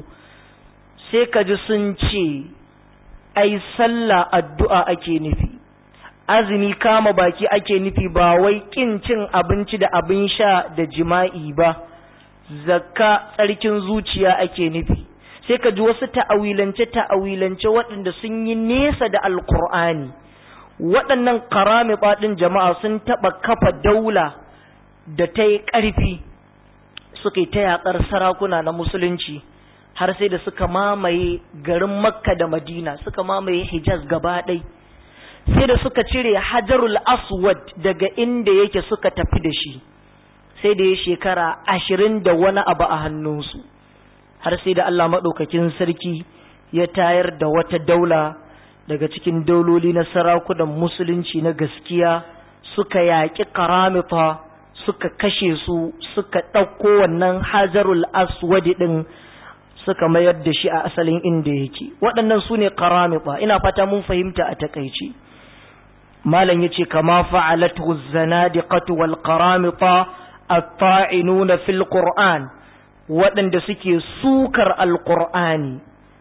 sai ka ji sun ce ai sallah addu'a ake nufi azumi kama baki ake nufi ba wai ƙin cin abinci da abin sha da jima'i ba zakka tsarkin zuciya ake nufi sai ka ji wasu ta'awilance ta'awilance waɗanda sun yi nesa da alkur'ani waɗannan karami ɗin jama'a sun taɓa kafa daula da ta yi ƙarfi suka yi ta yaƙar sarakuna na musulunci har sai da suka mamaye garin makka da madina suka mamaye hijaz gaba ɗai sai da suka cire hajarul aswad daga inda yake suka tafi da shi sai da ya shekara ashirin da wani abu a hannunsu har sai da Allah maɗaukakin sarki ya tayar da wata daula daga cikin dauloli na sarakunan musulunci na gaskiya suka yaƙi karamita suka kashe su suka ɗauko wannan hajarul aswadi ɗin suka mayar da shi a asalin inda yake waɗannan su ne karamita ina fata mun fahimta a takaici malam ya ce kama fa'alatu zanadiqatu wal karamita الطاعنون في القرآن waɗanda suke sukar alƙur'ani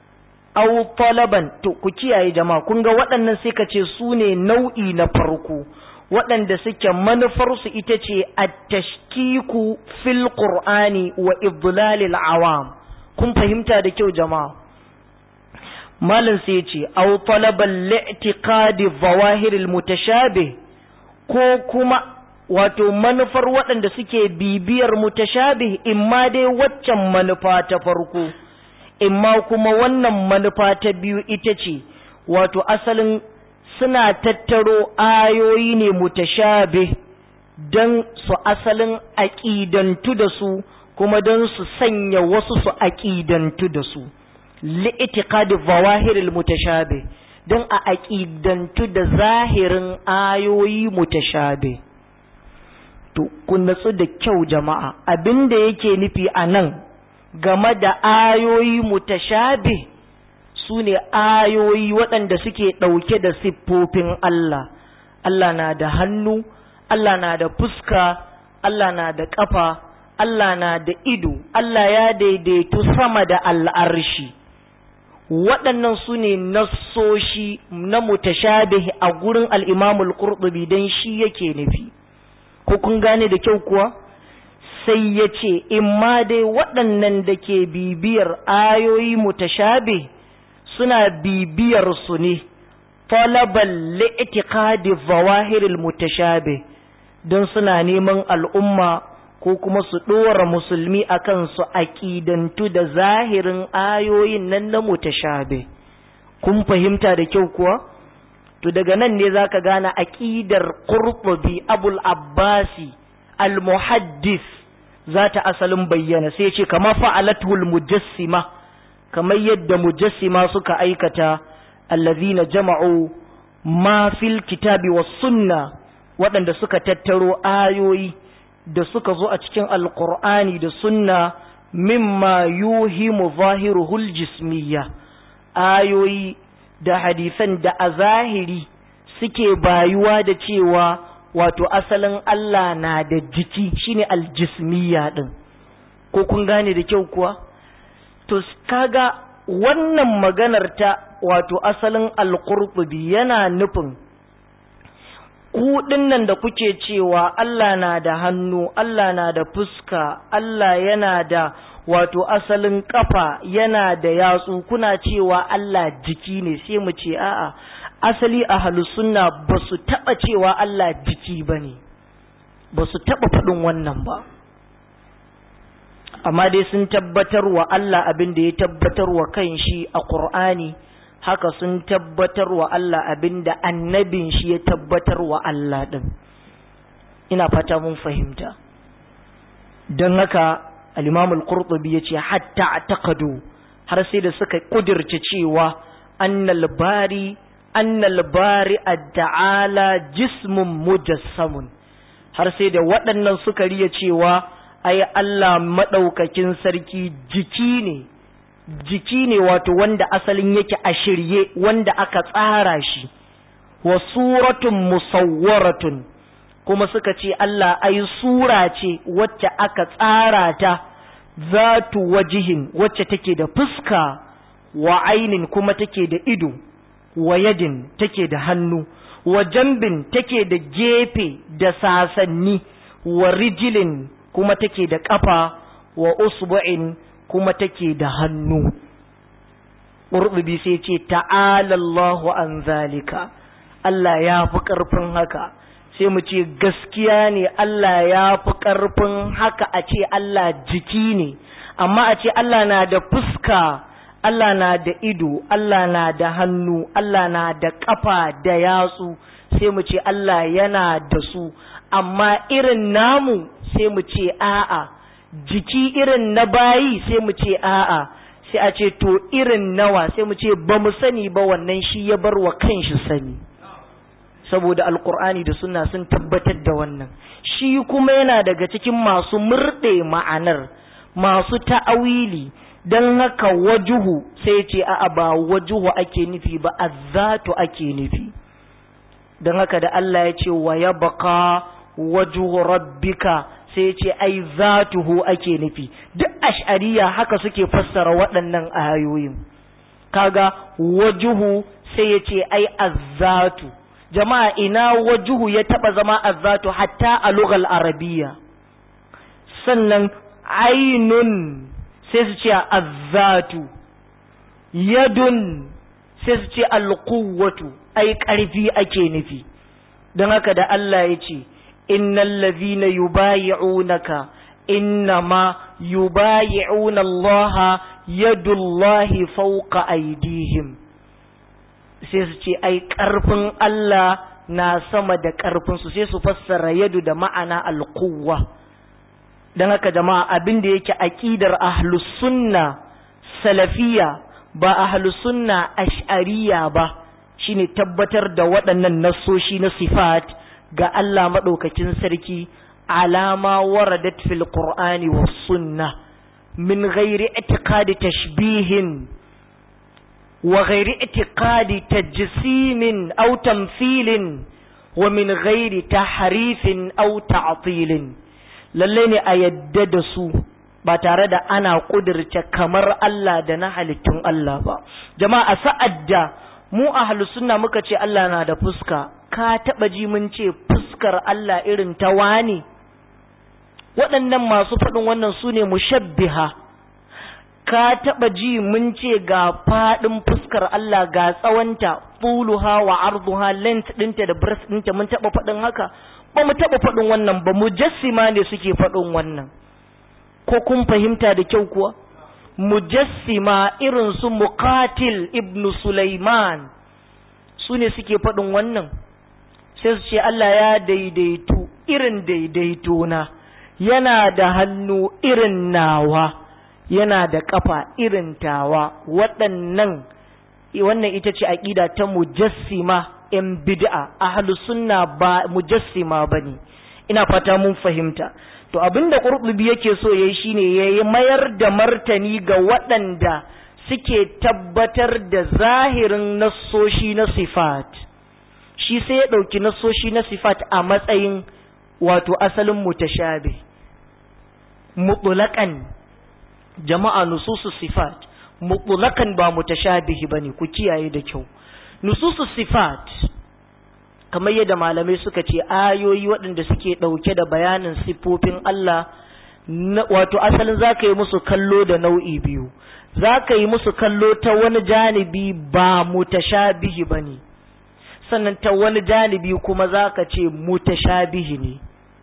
au talaban to ku kiyaye jama'a kun ga waɗannan sai ka ce su ne nau'i na farko waɗanda suke manufarsu ita ce at-tashkiku fil qur'ani wa idlalil awam kun fahimta da kyau jama'a malam sai ce aw talabal li'tiqadi zawahiril mutashabih ko kuma wato manufar waɗanda suke bibiyar mutashabih imma dai waccan manufa ta farko imma kuma wannan manufa ta biyu ita ce wato asalin suna tattaro ayoyi ne mutashabih don su asalin aƙidantu da su kuma don su sanya wasu su aƙidantu da su li'itiqadi zawahiril mutashabih don a aƙidantu da zahirin ayoyi mutashabih to kun natsu da kyau jama'a abinda yake nufi a nan game da ayoyi mutashabih su ne ayoyi waɗanda suke ɗauke da siffofin Allah Allah na da hannu Allah na da fuska Allah na da ƙafa Allah na da ido Allah ya daidaitu sama da al'arshi waɗannan su ne nassoshi na mutashabih a gurin al'imamul ƙurɗubi don shi yake nufi ko kun gane da kyau kuwa sai ya ce in ma dai waɗannan da ke bibiyar ayoyi mutashabih suna bibiyar su ne talabal li'tiqadi zawahiril mutashabih don suna neman al'umma ko kuma su ɗora musulmi akan su aƙidantu da zahirin ayoyin nan na mutashabih kun fahimta da kyau kuwa to daga nan ne zaka gane aqidar qurtubi abul abbasi al muhaddis zata asalin bayyana sai ce kama fa'alatul mujassima kamar yadda mujassima suka aikata allazina jama'u ma fil kitabi was sunna waɗanda suka tattaro ayoyi da suka zo a cikin alqur'ani da sunna mimma yuhimu zahiruhul jismiyya ayoyi da hadisan da a zahiri suke bayuwa da cewa wato asalin Allah na da jiki shine aljismiya din ko kun gane da kyau kuwa to kaga wannan maganar ta wato asalin alqurtubi yana nufin ku nan da kuke cewa Allah na da hannu Allah na da fuska Allah yana da wato asalin kafa yana da yatsu kuna cewa Allah jiki ne sai mu ce a'a asali a sunna ba su taɓa cewa Allah jiki ba ne ba su taɓa faɗin wannan ba amma dai sun tabbatar wa Allah abin da ya tabbatar wa kan shi a ƙur'ani haka sun tabbatar wa Allah abin da annabin shi ya tabbatar wa Allah ɗin ina fata mun fahimta don haka al-imamul qurtubi yace hatta taqadu har sai da suka kudirce cewa annal bari annal bari ta'ala jismun mujassamun har sai da waɗannan suka riya cewa ai Allah madaukakin sarki jiki ne jiki ne wato wanda asalin yake a shirye wanda aka tsara shi wa suratun musawwaratun kuma suka ce Allah ai sura ce wacce aka tsara ta zatu wajihin wacce take da fuska wa ainin kuma take da ido wa yadin take da hannu wa jambin take da gefe da sasanni wa rijilin kuma take da ƙafa wa usbu'in kuma take da hannu ƙurɓubi sai ce ta'alallahu an zalika Allah ya fi ƙarfin haka sai mu ce gaskiya ne Allah ya fi ƙarfin haka a ce Allah jiki ne amma a ce Allah na da fuska Allah na da ido Allah na da hannu Allah na da ƙafa da yatsu sai mu ce Allah yana da su amma irin namu sai mu ce a'a jiki irin na bayi sai mu ce a'a sai a ce to irin nawa sai mu ce ba mu sani ba wannan shi ya bar wa kanshi sani saboda alkur'ani da sunna sun tabbatar da wannan shi kuma yana daga cikin masu murɗe ma'anar masu ta'awili don haka wajuhu sai ce a'a ba wajuhu ake nufi ba azzatu ake nufi don haka da Allah ya ce wa ya baka wajuhu rabbika sai ce ai zatuhu ake nufi duk ash'ariya haka suke fassara waɗannan ayoyin kaga wajuhu sai ya ce ai azzatu jama'a ina wajuhu ya taba zama azzatu hatta a lugal arabiya sannan ainun sai su ce azzatu yadun sai su ce alquwwatu ai ƙarfi ake nufi don haka da Allah ya ce innal ladhina yubayi'unaka innama yubayi'una Allah yadullahi fawqa aydihim sai su ce ai ƙarfin Allah na sama da ƙarfinsu sai su fassara yadu da ma'ana alquwwa don haka jama'a abin da yake aƙidar ahlus sunna salafiya ba ahlus sunna ash'ariya ba shine tabbatar da waɗannan nassoshi na sifat ga Allah maɗaukakin sarki alama waradat fil qur'ani was sunna min ghairi i'tiqadi tashbihin wa ghairi i'tiqadi tajsimin aw tamthilin wa min ghairi tahrifin aw ta'tilin lalle ne a yadda da su ba tare da ana kudirce kamar Allah da na halittun Allah ba jama'a sa'ad da mu ahlus sunna muka ce Allah na da fuska ka taba ji mun ce fuskar Allah irin ta wani waɗannan masu faɗin wannan su ne mushabbiha ka taba ji mun ce ga faɗin fuskar Allah ga tsawonta tuluha wa arduha length ɗinta da breadth ɗinta mun taba faɗin haka ba mu taɓa faɗin wannan ba mujassima ne suke faɗin wannan ko kun fahimta da kyau kuwa mujassima irin su muqatil ibnu sulaiman su ne suke faɗin wannan sai su ce Allah ya daidaitu irin daidaito na yana da hannu irin nawa yana da ƙafa irin tawa waɗannan wannan ita ce aƙida ta mujassima ‘yan bid'a ahlus sunna ba mujassima ba ne ina fata mun fahimta to abinda ƙurɓubi yake so ya yi shine ya yi mayar da martani ga waɗanda suke tabbatar da zahirin nassoshi na sifat shi sai ya ɗauki nassoshi na sifat a matsayin wato asalin mutashabi mutulakan jama'a nususu sifat mutulakan ba mutashabihi bane ku kiyaye da kyau nususu sifat kamar yadda malamai suka ce ayoyi waɗanda suke ɗauke da bayanin siffofin Allah wato asalin za ka yi musu kallo da nau'i biyu za ka yi musu kallo ta wani janibi ba mutashabihi ba ne sannan ta wani janibi kuma za ka ce mutashabihi ne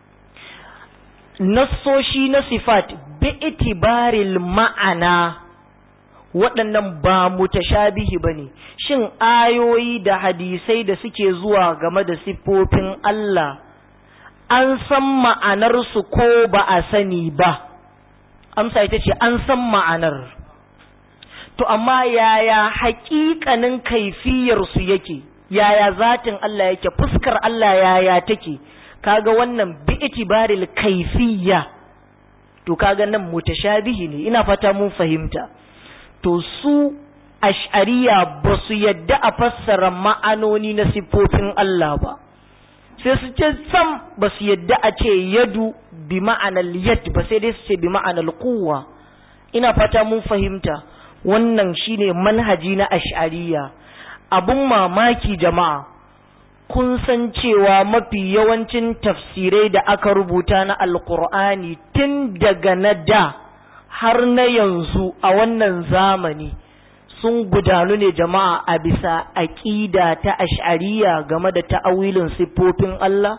nassoshi na sifat bi itibaril ma'ana waɗannan ba mutashabihi ba ne shin ayoyi da hadisai da suke zuwa game da siffofin Allah an san ma'anarsu ko ba a sani ba amsa ita ce an san ma'anar to amma yaya haƙiƙanin kaifiyarsu yake yaya zatin Allah yake fuskar Allah yaya take kaga wannan bi itibaril kaifiyya to kaga nan mutashabihi ne ina fata mun fahimta to su ash'ariya ba su yadda a fassara ma'anoni na siffofin Allah ba sai su ce sam ba su yadda a ce yadu bi ma'anar yad ba sai dai su ce bi ma'anar kuwa ina fata mun fahimta wannan shine manhaji na ash'ariya abun mamaki jama'a kun san cewa mafi yawancin tafsirai da aka rubuta na alkur'ani tun daga na da har na yanzu a wannan zamani sun gudanu ne jama'a a bisa aƙida ta ash'ariya game da ta'awilin siffofin Allah?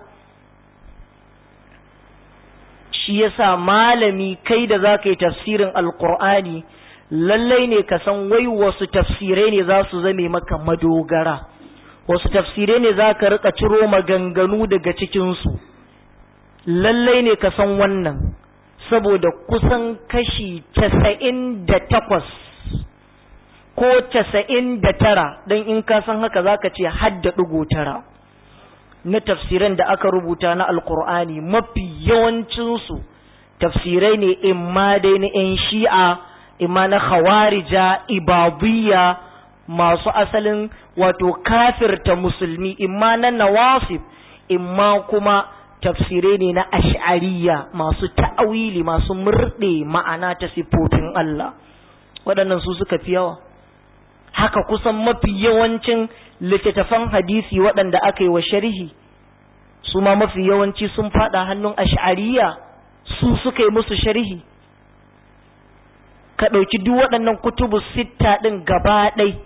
Shi yasa malami kai da za ka yi tafsirin alkur'ani lallai ne ka san wai wasu tafsirai ne za su zame maka madogara, wasu tafsirai ne za ka rika ciro maganganu daga cikinsu, lallai ne ka san wannan. saboda kusan kashi casa'in da takwas ko casa'in da tara don in ka san haka za ka ce hadda ɗigo tara na tafsiran da aka rubuta na alkur'ani mafi yawancinsu tafsirai ne imma dai na 'yan shi'a imma na khawarija ibadiyya masu asalin wato kafirta musulmi imma na nawasif imma kuma tafsirai ne na ash'ariya masu ta'awili masu murɗe ma'ana ta siffofin Allah waɗannan su suka fi yawa haka kusan mafi yawancin littattafan hadisi waɗanda aka yi wa sharhi su ma mafi yawanci sun faɗa hannun ash'ariya su suka yi musu sharhi ka ɗauki duk waɗannan kutubu sitta ɗin gaba ɗai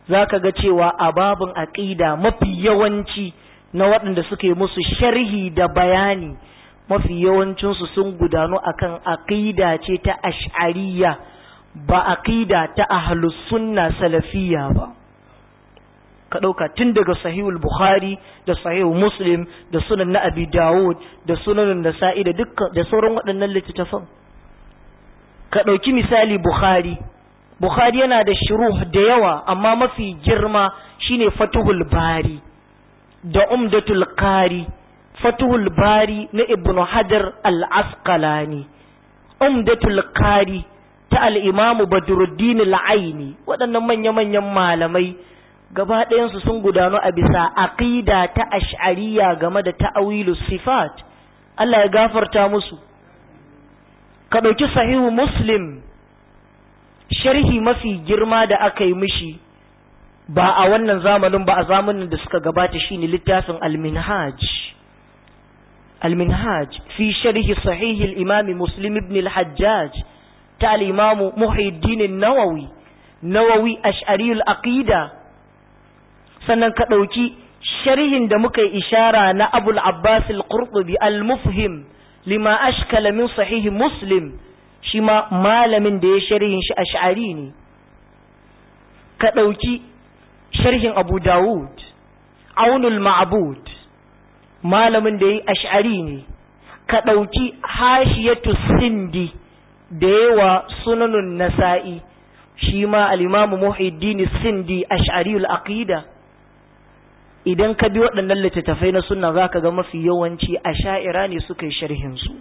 za ka ga cewa a babin aƙida mafi yawanci na waɗanda suke musu sharhi da bayani mafi yawancinsu sun gudanu akan aƙida ce ta ash'ariya ba aƙida ta ahlus sunna salafiyya ba ka ɗauka tun daga sahihul bukhari da sahihul muslim da sunan na abi dawud da sunan nasa'i da dukkan da sauran waɗannan littattafan ka ɗauki misali bukhari bukhari yana da shuruh da yawa amma mafi girma shine fatuhul bari da umdatul qari fatuhul bari na ibnu hajar al-asqalani umdatul qari ta al-imamu badruddin al-aini waɗannan manya-manyan malamai gaba ɗayansu sun gudanu a bisa aqida ta ash'ariya game da ta'awilu sifat Allah ya gafarta musu ka ɗauki sahihu muslim sharhi mafi girma da aka yi mishi ba a wannan zamanin ba a zamanin da suka gabata shine littafin al-minhaj al-minhaj fi sharhi sahih al-imam muslim ibn al-hajjaj ta al-imam muhyiddin an-nawawi nawawi ash'ari al-aqida sannan ka ɗauki sharhin da muka yi ishara na abul abbas al-qurtubi al-mufhim lima ashkala min sahih muslim shi ma malamin da ya sharhin shi ash'ari ne ka ɗauki sharhin abu dawud aunul ma'bud malamin da ya yi ash'ari ne ka ɗauki hashiyatu sindi da yawa sunanun nasa'i shi ma al-imamu muhiddin sindi ash'ariul aqida idan ka bi waɗannan littattafai na sunna za ka ga mafi yawanci a sha'ira ne suka yi sharhinsu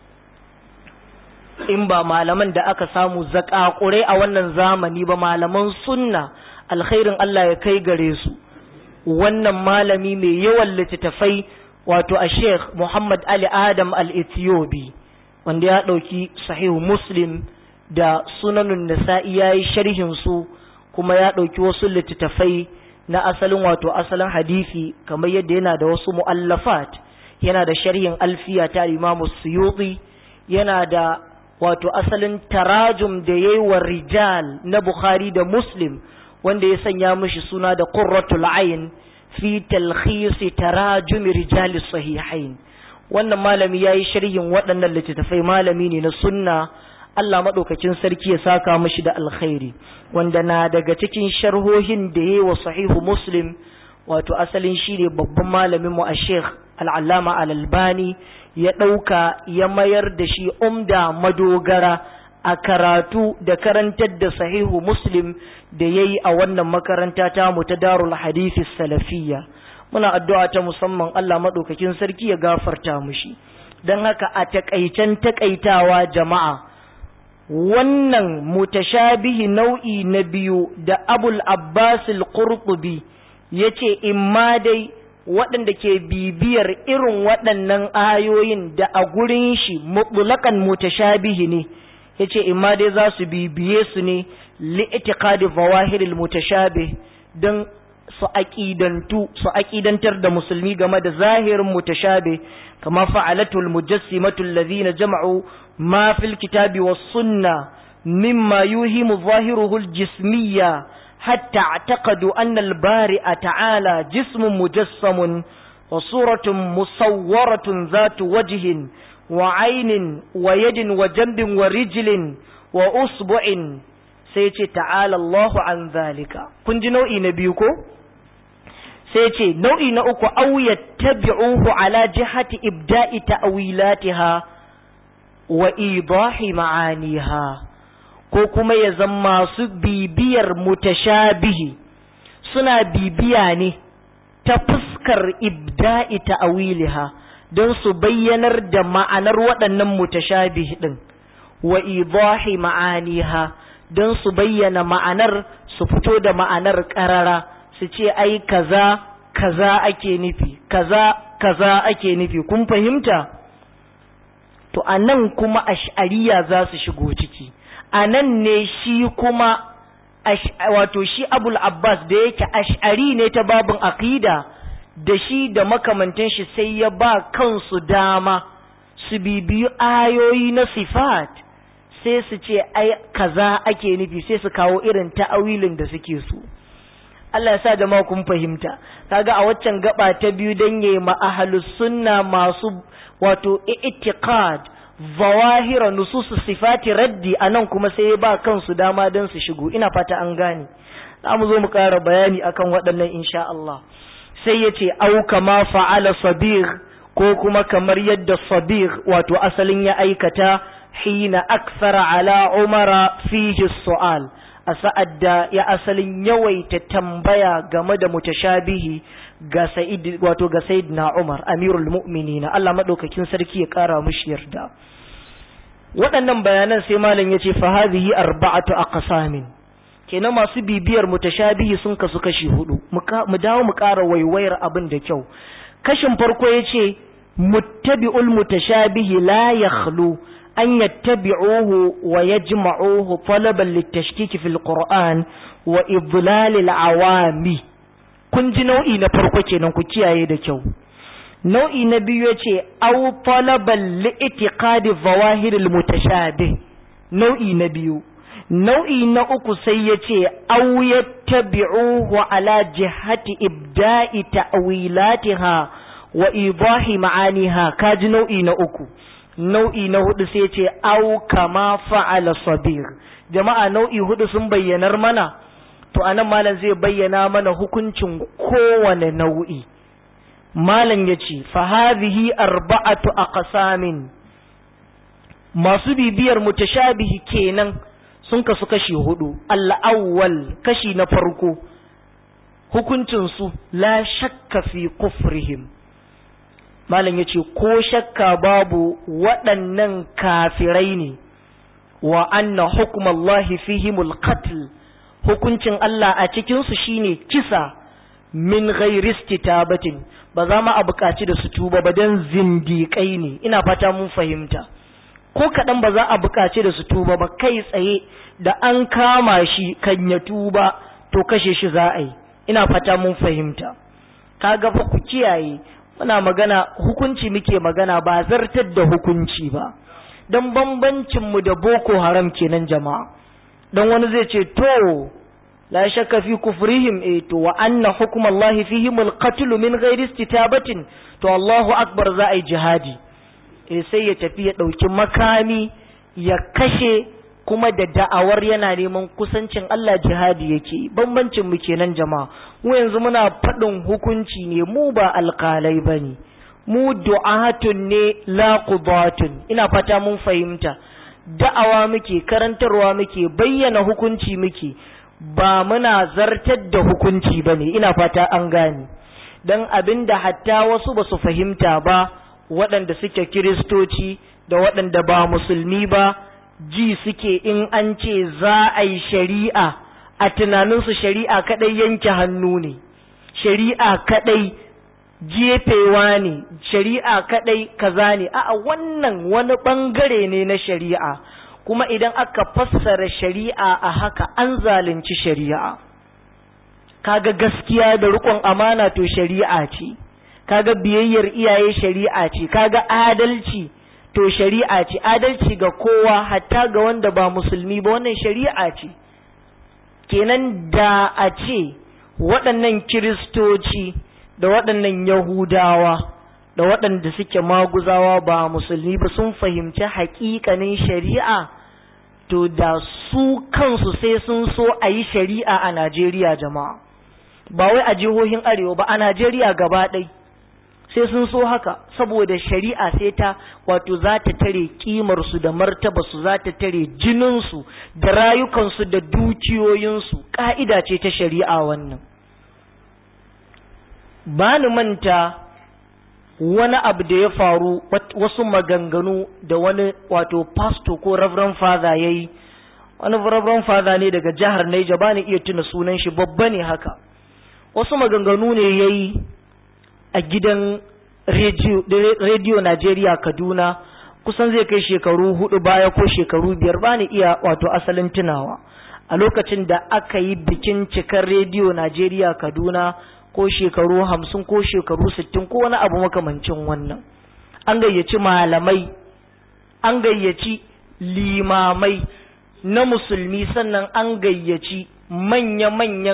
in ba malaman da aka samu zaƙaƙurai a wannan zamani ba malaman sunna alkhairin Allah ya kai gare su wannan malami mai yawan littattafai wato a sheikh Muhammad Ali Adam al-Ethiopi wanda ya ɗauki sahihu muslim da sunanun nasa'i ya yi sharhinsu kuma ya ɗauki wasu littattafai na asalin wato asalin hadisi kamar yadda yana da wasu mu'allafat yana da sharhin alfiya ta imamu suyuti yana da wato asalin tarajum da yayi wa rijal na bukhari da muslim wanda ya sanya mishi suna da qurratul ayn fi talkhis tarajum rijal sahihain wannan malami yayi sharhin waɗannan littattafai malami ne na sunna Allah maɗaukakin sarki ya saka mashi da alkhairi wanda na daga cikin sharhohin da ya yi wa sahihu muslim wato asalin shi ne babban malamin mu a sheikh al'allama al'albani ya ɗauka ya mayar da shi umda madogara a karatu da karantar da sahihu muslim da ya yi a wannan makaranta ta mu ta darul hadisi salafiyya muna addu'a ta musamman Allah maɗaukakin sarki ya gafarta mushi don haka a taƙaicen taƙaitawa jama'a wannan mutashabihi nau'i na biyu da abul abbas al-qurtubi yace imma dai waɗanda ke bibiyar irin waɗannan ayoyin da a gurin shi mutlaqan mutashabihi ne yace imma dai za su bibiye su ne li'tiqadi zawahiril mutashabih dan su aqidantu su aqidantar da musulmi game da zahirin mutashabih kama fa'alatul mujassimatu alladhina jama'u ما في الكتاب والسنة مما يوهم ظاهره الجسمية حتى اعتقدوا أن البارئ تعالى جسم مجسم وصورة مصورة ذات وجه وعين ويد وجنب ورجل وأصبع سيتي تعالى الله عن ذلك كنت نوئي نبيكو سيتي نوئي نأكو أو يتبعوه على جهة إبداء تأويلاتها wa idahi ma'aniha ko kuma ya zama su bibiyar mutashabihi suna bibiya ne ta fuskar ibda'i ta'awiliha don su bayyanar da ma'anar waɗannan mutashabihi ɗin wa idahi ma'aniha don su bayyana ma'anar su fito da ma'anar ƙarara su ce ai kaza kaza ake nufi kaza kaza ake nufi kun fahimta to a nan kuma ash'ariya za su shigo ciki a nan ne shi kuma wato shi abul abbas da yake ash'ari ne ta babin aqida da shi da makamantan shi sai ya ba kansu dama su bibiyu ayoyi na sifat sai su ce ai kaza ake nufi sai su kawo irin ta'awilin da suke so Allah ya sa jama'a kun fahimta kaga a waccan gaba ta biyu dan yayi ma ahlus sunna masu wato i'tiqad zawahira nusus sifati raddi anan kuma sai ya ba kansu dama dan su shigo ina fata an gane za mu zo mu ƙara bayani akan waɗannan insha Allah sai ya ce au kama fa'ala sabir ko kuma kamar yadda sabir wato asalin ya aikata hina aksara ala umara fihi su'al a sa'ad da ya asalin yawaita tambaya game da mutashabihi ga sa'id wato ga sayyidina Umar amirul mu'minin Allah madaukakin sarki ya kara mushi yarda waɗannan bayanan sai malam yace fa hadhihi arba'atu aqsamin kenan masu bibiyar mutashabihi sun kasu kashi hudu mu dawo mu ƙara waiwayar abin da kyau kashin farko yace muttabi'ul mutashabihi la yakhlu an yattabi'uhu wa yajma'uhu talaban litashkiki fil qur'an wa idlal al awami kun ji nau'i na farko kenan ku kiyaye da kyau nau'i na biyu yace aw talaban li itiqadi zawahir al mutashabih nau'i na biyu nau'i na uku sai yace aw yattabi'uhu ala jihati ibda'i ta'wilatiha wa idahi ma'aniha kaji nau'i na uku nau'i na hudu sai ce au kama fa'ala sabir jama'a nau'i hudu sun bayyanar mana to anan malam zai bayyana mana hukuncin kowane nau'i malam yace fa hadhihi arba'atu aqsamin masu bibiyar mutashabihi kenan sun kasu kashi hudu al-awwal kashi na farko hukuncin su la shakka fi kufrihim malam ya ce ko shakka babu waɗannan kafirai ne wa anna hukumallahi fihimul qatl hukuncin Allah a cikinsu shine kisa min ghairisti tabatin ba za mu a buƙaci da su tuba ba don zindiƙai ne ina fata mun fahimta ko kaɗan ba za a buƙaci da su tuba ba kai tsaye da an kama shi kan ya tuba to kashe shi za a yi ina fata mun fahimta kaga fa ku kiyaye muna magana hukunci muke magana ba zartar da hukunci ba don bambancinmu da boko haram kenan jama'a don wani zai ce to la shakka fi kufrihim eh to wa anna hukm Allah fihim al-qatl min ghairi istitabatin to Allahu akbar za a yi jihadi eh sai ya tafi ya dauki makami ya kashe kuma da da'awar yana neman kusancin Allah jihadi yake bambancin mu kenan jama'a mu yanzu muna faɗin hukunci ne mu ba alƙalai bane mu du'atun ne la qudatun ina fata mun fahimta da'awa muke karantarwa muke bayyana hukunci muke ba muna zartar da hukunci bane ina fata an gane dan abinda hatta wasu ba su fahimta ba waɗanda suke kiristoci da waɗanda ba musulmi ba ji suke in an ce za a yi shari'a a tunaninsu shari'a kadai yanke hannu ne shari'a kadai jefewa ne shari'a kadai kaza ne a wannan wani bangare ne na shari'a kuma idan aka fassara shari'a a haka an zalunci shari'a kaga gaskiya da rikon amana to shari'a ce kaga biyayyar iyaye shari'a ce kaga adalci to shari'a ce adalci ga kowa hatta ga wanda ba musulmi ba wannan shari'a ce kenan da a ce waɗannan kiristoci da waɗannan yahudawa da waɗanda suke maguzawa ba musulmi ba sun fahimci haƙiƙanin shari'a to da su kansu sai sun so a yi shari'a a najeriya jama'a ba wai a jihohin arewa ba a najeriya gaba ɗai sai sun so haka saboda shari'a sai ta wato za ta tare kimarsu da martabarsu za ta tare jininsu da rayukansu da dukiyoyinsu ƙa'ida ce ta shari'a wannan ba ni manta wani abu da ya faru wasu maganganu da wani wato pastor ko reverend father ya yi wani reverend father ne daga jihar Niger ba ni iya tuna sunan shi babba ne haka wasu maganganu ne ya yi a gidan rediyo Najeriya Kaduna kusan zai kai shekaru hudu baya ko shekaru biyar ba ni iya wato asalin tunawa a lokacin da aka yi bikin cikar rediyo Najeriya Kaduna ko shekaru hamsin ko shekaru sittin ko wani abu makamancin wannan an gayyaci malamai an gayyaci limamai na musulmi sannan an gayyaci manya-manyan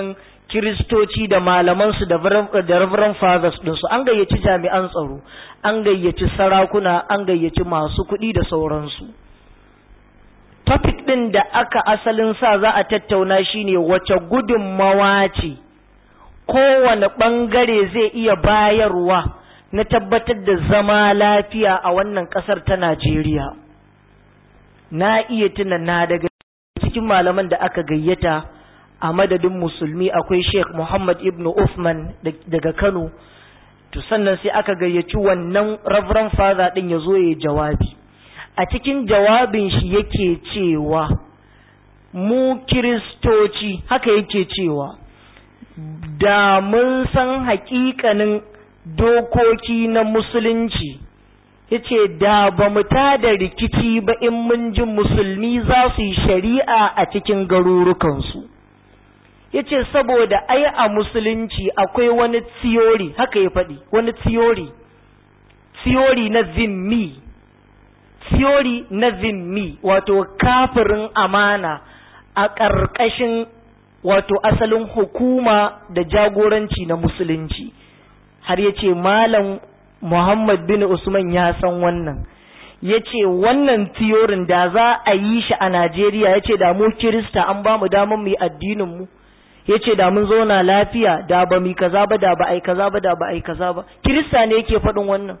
kiristoci da malamansu da reverend fathers ɗinsu an gayyaci jami'an tsaro an gayyaci sarakuna an gayyaci masu kuɗi da sauransu topic ɗin da aka asalin sa za a tattauna shine wace gudunmawa ce kowane ɓangare zai iya bayarwa na tabbatar da zama lafiya a wannan ƙasar ta Najeriya. Na iya tuna na daga cikin malaman da aka gayyata a madadin musulmi akwai Sheikh Muhammad ibn Uthman daga Kano, to sannan sai aka gayyaci wannan Reverend Father ɗin ya zo ya jawabi. A cikin jawabin shi yake cewa, mu Kiristoci, haka yake cewa, da mun san haƙiƙanin dokoki na musulunci yace da ba mu tada rikici ba in mun ji musulmi za su yi shari'a a cikin garurukansu yace saboda ai a musulunci akwai wani theory haka ya faɗi wani theory theory na zimmi theory na zimmi wato kafirin amana a ƙarƙashin wato asalin hukuma da jagoranci na musulunci har ya ce malam Muhammad bin Usman ya san wannan ya ce wannan tiyorin da za a yi shi a Najeriya ya ce da mu Kirista an ba mu damar mu yi addininmu ya ce da mun zauna lafiya da ba mu kaza ba da ba ai kaza ba da ba ai kaza ba Kirista ne yake faɗin wannan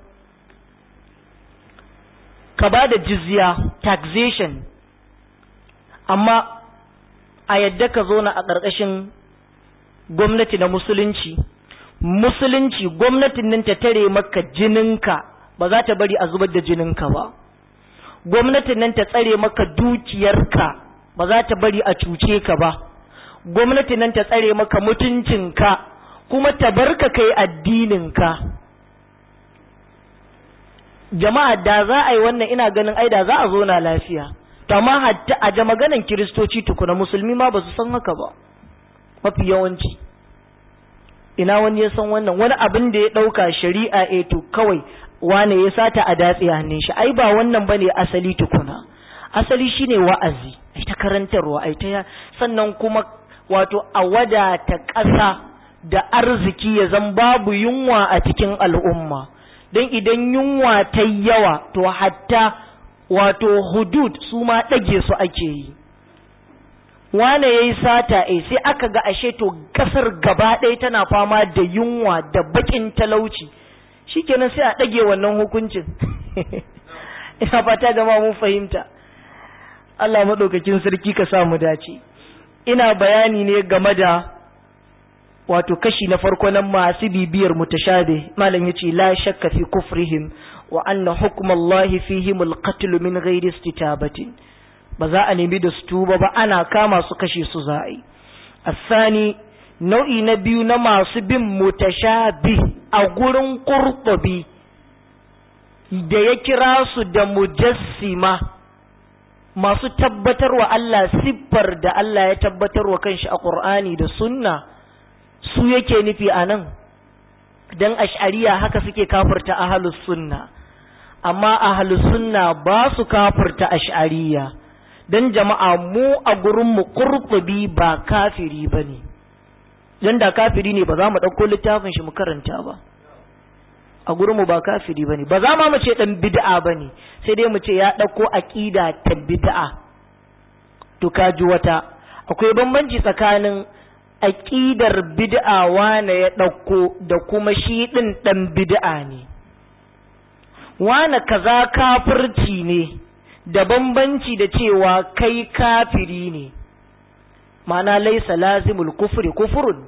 ka ba da jizya taxation amma a yadda ka zauna a ƙarƙashin gwamnati na musulunci musulunci gwamnatin nan ta tare maka jininka ba za ta bari a zubar da jininka ba gwamnatin nan ta tsare maka dukiyarka ba za ta bari a cuce ka ba gwamnatin nan ta tsare maka mutuncinka kuma ta barka kai addininka jama'a da za a yi wannan ina ganin ai da za a zo na lafiya to amma hatta a ja maganan kiristoci tukuna musulmi ma ba su san haka ba mafi yawanci ina wani ya san wannan wani abin da ya ɗauka shari'a e to kawai wane ya sata a datse hannun shi ai ba wannan bane asali tukuna asali shine wa'azi ai ta karantarwa ai ta sannan kuma wato a wadata ƙasa da arziki ya zan babu yunwa a cikin al'umma don idan yunwa ta yawa to hatta wato hudud su ma ɗage su ake yi wane ya yi sata e sai aka ga ashe to kasar gaba ɗaya tana fama da yunwa da baƙin talauci shikenan sai a ɗage wannan hukuncin ina fata gama mun fahimta Allah maɗaukakin sarki ka samu dace ina bayani ne game da wato kashi na farko na masu bibiyar mutashabe malam yace la shakka fi kufrihim wa anna hukmallahi fihim alqatl min ghairi istitabatin ba za a nemi da su tuba ba ana kama su kashe su za a yi asani nau'i na biyu na masu bin mutashabi a gurin qurtubi da ya kira su da mujassima masu tabbatarwa Allah siffar da Allah ya tabbatarwa kanshi a Qur'ani da sunna su yake nufi a nan don ash'ariya haka suke kafirta ahalus sunna amma ahalus sunna ba su kafirta ash'ariya don jama'a mu a gurinmu kurkubi ba kafiri ba ne don da kafiri ne ba za mu ɗauko littafin shi mu karanta ba a gurinmu ba kafiri ba ne ba za ma mu ce ɗan bid'a ba ne sai dai mu ce ya ɗauko aƙida ta bid'a to ka ji wata akwai bambanci tsakanin aƙidar bid'a wane ya ɗauko da kuma shi ɗin ɗan bid'a ne wane kaza kafirci ne da bambanci da cewa kai kafiri ne ma'ana laisa lazimul kufri kufurun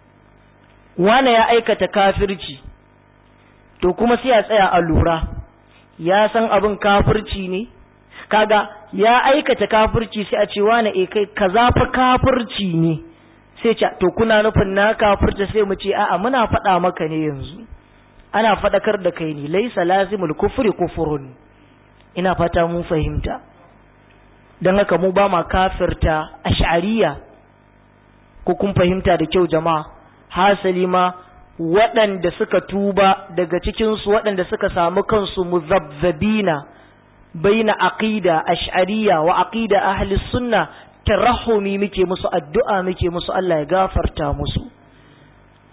wane ya aikata kafirci to kuma sai a tsaya a lura ya san abin kafirci ne kaga ya aikata kafirci sai a ce wane e kai kaza fa kafirci ne sai ce to kuna nufin na kafirta sai mu ce a'a muna faɗa maka ne yanzu ana faɗakar da kai ne laisa lazimul kufri kufurun ina fata mun fahimta don haka mu ba ma kafirta ash'ariya ko kun fahimta da kyau jama'a hasali ma waɗanda suka tuba daga cikinsu waɗanda suka samu kansu muzabzabina baina aqida ash'ariya wa aqida ahli sunna tarahumi muke musu addu'a muke musu Allah ya gafarta musu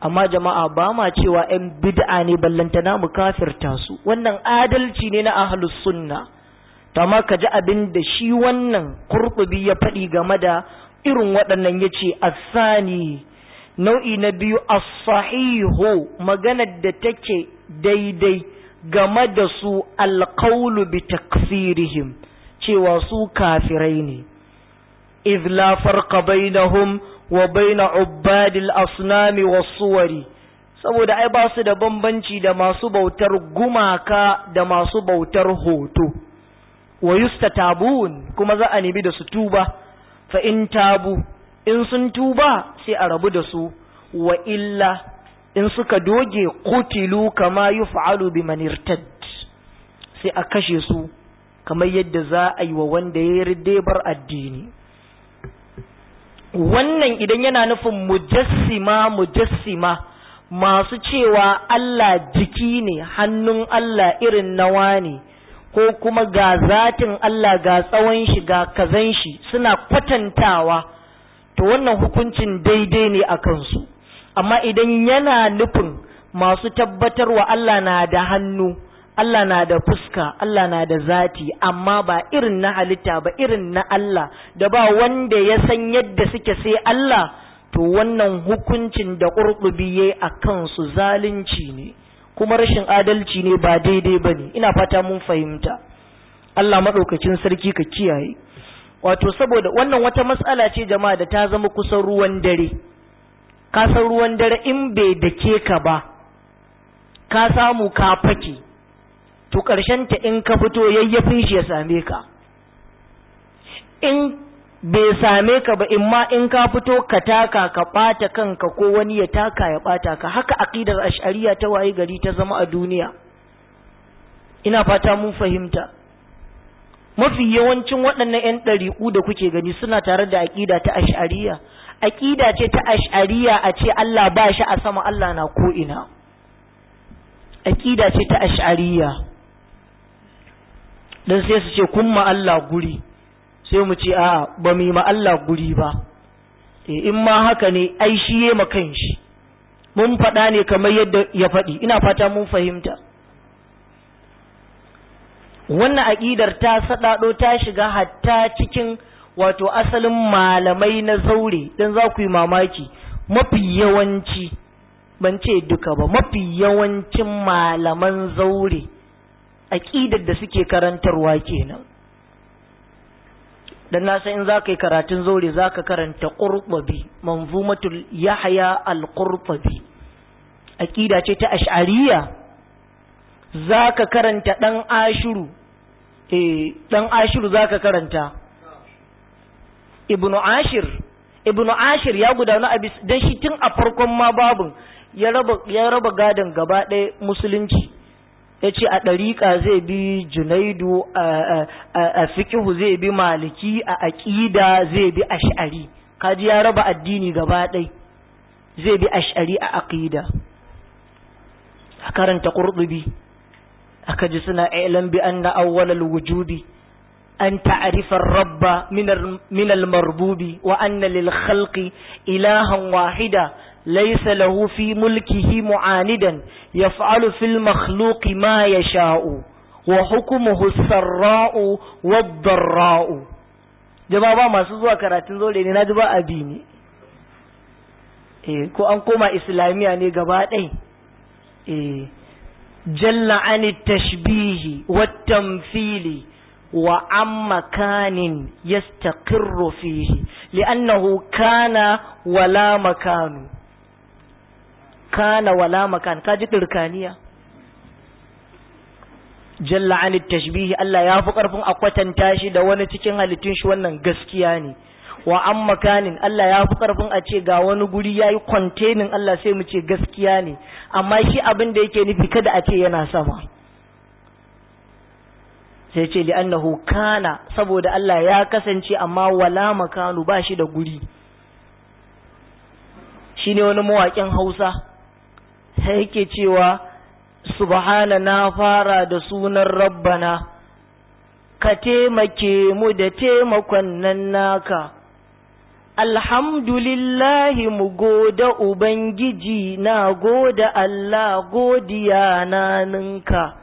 amma jama'a ba ma cewa 'yan bid'a ne ballantana mu kafirta su wannan adalci ne na ahlus sunna amma ka ji abin da shi wannan kurkubi ya faɗi game da irin waɗannan ya ce asani nau'i na biyu as-sahihu maganar da take daidai game da su alqawlu bi takfirihim cewa su kafirai ne idh la farqa bainahum wa baina ubbadil asnami was suwari saboda ai ba su da bambanci da masu bautar gumaka da masu bautar hoto wa yustatabun kuma za a nemi da su tuba fa in tabu in sun tuba sai a rabu da su wa illa in suka doge kutilu kama yuf'alu biman irtad sai a kashe su kamar yadda za a yi wa wanda ya yi bar addini wannan idan yana nufin mujassima mujassima masu cewa Allah jiki ne hannun Allah irin nawa ne ko kuma ga zatin Allah ga tsawon shi ga kazan shi suna kwatantawa to wannan hukuncin daidai ne a kansu amma idan yana nufin masu tabbatarwa Allah na da hannu Allah na da fuska Allah na da zati amma ba irin na halitta ba irin na Allah da ba wanda ya san yadda suke sai Allah to wannan hukuncin da ƙurɓubi ya a kansu zalunci ne kuma rashin adalci ne ba daidai ba ne ina fata mun fahimta Allah maɗaukacin sarki ka kiyaye wato saboda wannan wata matsala ce jama'a da ta zama kusan ruwan dare ka san ruwan dare in bai dake ka ba ka samu ka fake to ta in ka fito yayyafin shi ya same ka in bai same ka ba in ma in ka fito ka taka ka ɓata kanka ko wani ya taka ya ɓata ka haka aqidar ash'ariya ta waye gari ta zama a duniya ina fata mun fahimta mafi yawancin waɗannan 'yan ɗariƙu da kuke gani suna tare da aƙida ta ash'ariya aƙida ce ta ash'ariya a ce Allah ba shi a sama Allah na ko ina aƙida ce ta ash'ariya dan sai su ce kun ma Allah guri sai mu ce a ba mu yi ma Allah guri ba in ma haka ne ai shi ya ma kanshi mun faɗa ne kamar yadda ya faɗi ina fata mun fahimta wannan aƙidar ta saɗaɗo ta shiga hatta cikin wato asalin malamai na zaure don za ku yi mamaki mafi yawanci ban ce duka ba mafi yawancin malaman zaure aƙidar da suke karantarwa kenan dan na san in za ka yi karatun zaure za ka karanta ƙurɓabi manzumatul yahya al-ƙurɓabi aƙida ce ta ash'ariya za ka karanta ɗan ashiru eh ɗan ashiru za ka karanta ibnu ashir ibnu ashir ya gudana a bis dan shi tun a farkon ma babun ya raba ya raba gadon gaba ɗaya musulunci ya ce a ɗariƙa zai bi junaidu a fikihu zai bi maliki a aƙida zai bi ash'ari kaji ya raba addini gaba ɗai zai bi ash'ari a aƙida a karanta ƙurɗubi aka ji suna ilan bi anna awwalal wujubi an ta'rifa rabba min al-marbubi wa anna lil khalqi ilahan wahida ليس له في ملكه معاندا يفعل في المخلوق ما يشاء وحكمه السراء والضراء jama'a masu zuwa karatun zole ne na ji ba abi ne eh ko an koma islamiya ne gaba ɗai eh jalla an tashbihi wat tamthili wa an makanin yastaqirru fihi li'annahu kana wala makanu kana wala makan ka ji dirkaniya jalla an tashbihi Allah ya fi karfin a kwatanta shi da wani cikin halittun shi wannan gaskiya ne wa an makanin Allah ya fi karfin a ce ga wani guri yayi containing Allah sai mu ce gaskiya ne amma shi abin da yake nufi kada a ce yana sama sai ce li annahu kana saboda Allah ya kasance amma wala makanu ba shi da guri shine wani mawaƙin Hausa sai yake cewa subhana na fara da sunan rabbana ka taimake mu da taimakon nan naka alhamdulillahi mu goda ubangiji na goda Allah godiya na ninka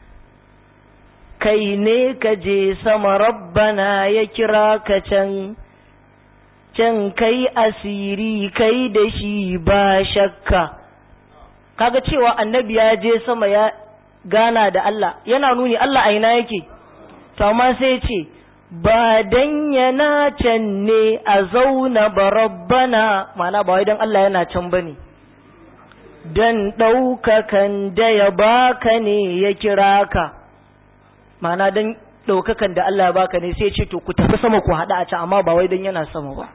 kai ne ka je sama rabbana ya kira ka can can kai asiri kai da shi ba shakka kaga cewa annabi ya je sama ya gana da Allah yana nuni Allah a ina yake to amma sai ce ba dan yana can ne a zauna ba rabbana mana ba wai dan Allah yana can bane dan ɗaukakan da ya baka ne ya kira ka mana dan ɗaukakan da Allah ya baka ne sai ce to ku tafi sama ku haɗa a can amma ba wai dan yana sama ba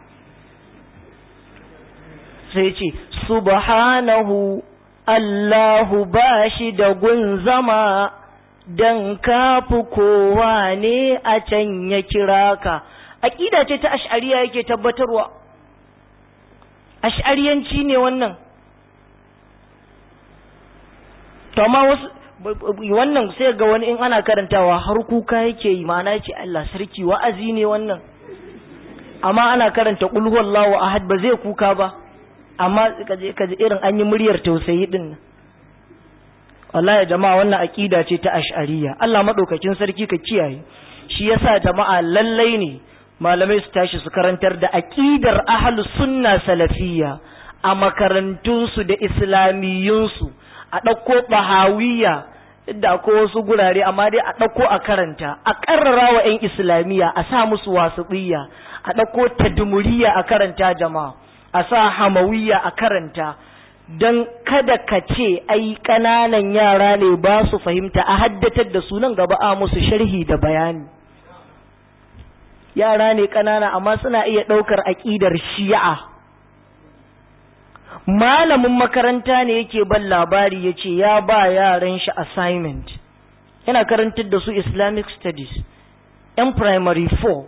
sai ce subhanahu Allahu ba shi da gun zama don kafi kowa ne a can ya kira ka aƙida ce ta ash'ariya yake tabbatarwa ash'ariyanci ne wannan amma wasu wannan sai ga wani in ana karantawa har kuka yake yi ma'ana ce Allah sarki wa'azi ne wannan amma ana karanta qul huwallahu ahad ba zai kuka ba amma kaje kaje irin an yi muryar tausayi din wallahi jama'a wannan aqida ce ta ash'ariyya Allah madaukakin sarki ka kiyaye shi yasa jama'a lallai ne malamai su tashi su karantar da aqidar ahlus sunna salafiyya a makarantunsu da islamiyunsu a ɗauko bahawiyya da ko wasu gurare amma dai a ɗauko a karanta a ƙarrara wa 'yan islamiyya a sa musu wasuɗiyya a ɗauko tadmuriya a karanta jama'a a sa hamawiyya a karanta don kada ka ce ai ƙananan yara ne ba su fahimta a haddatar da sunan gaba a musu sharhi da bayani yara ne ƙanana amma suna iya ɗaukar aƙidar shi'a malamin makaranta ne yake ban labari ya ce ya ba yaran shi assignment yana karantar da su islamic studies yan primary 4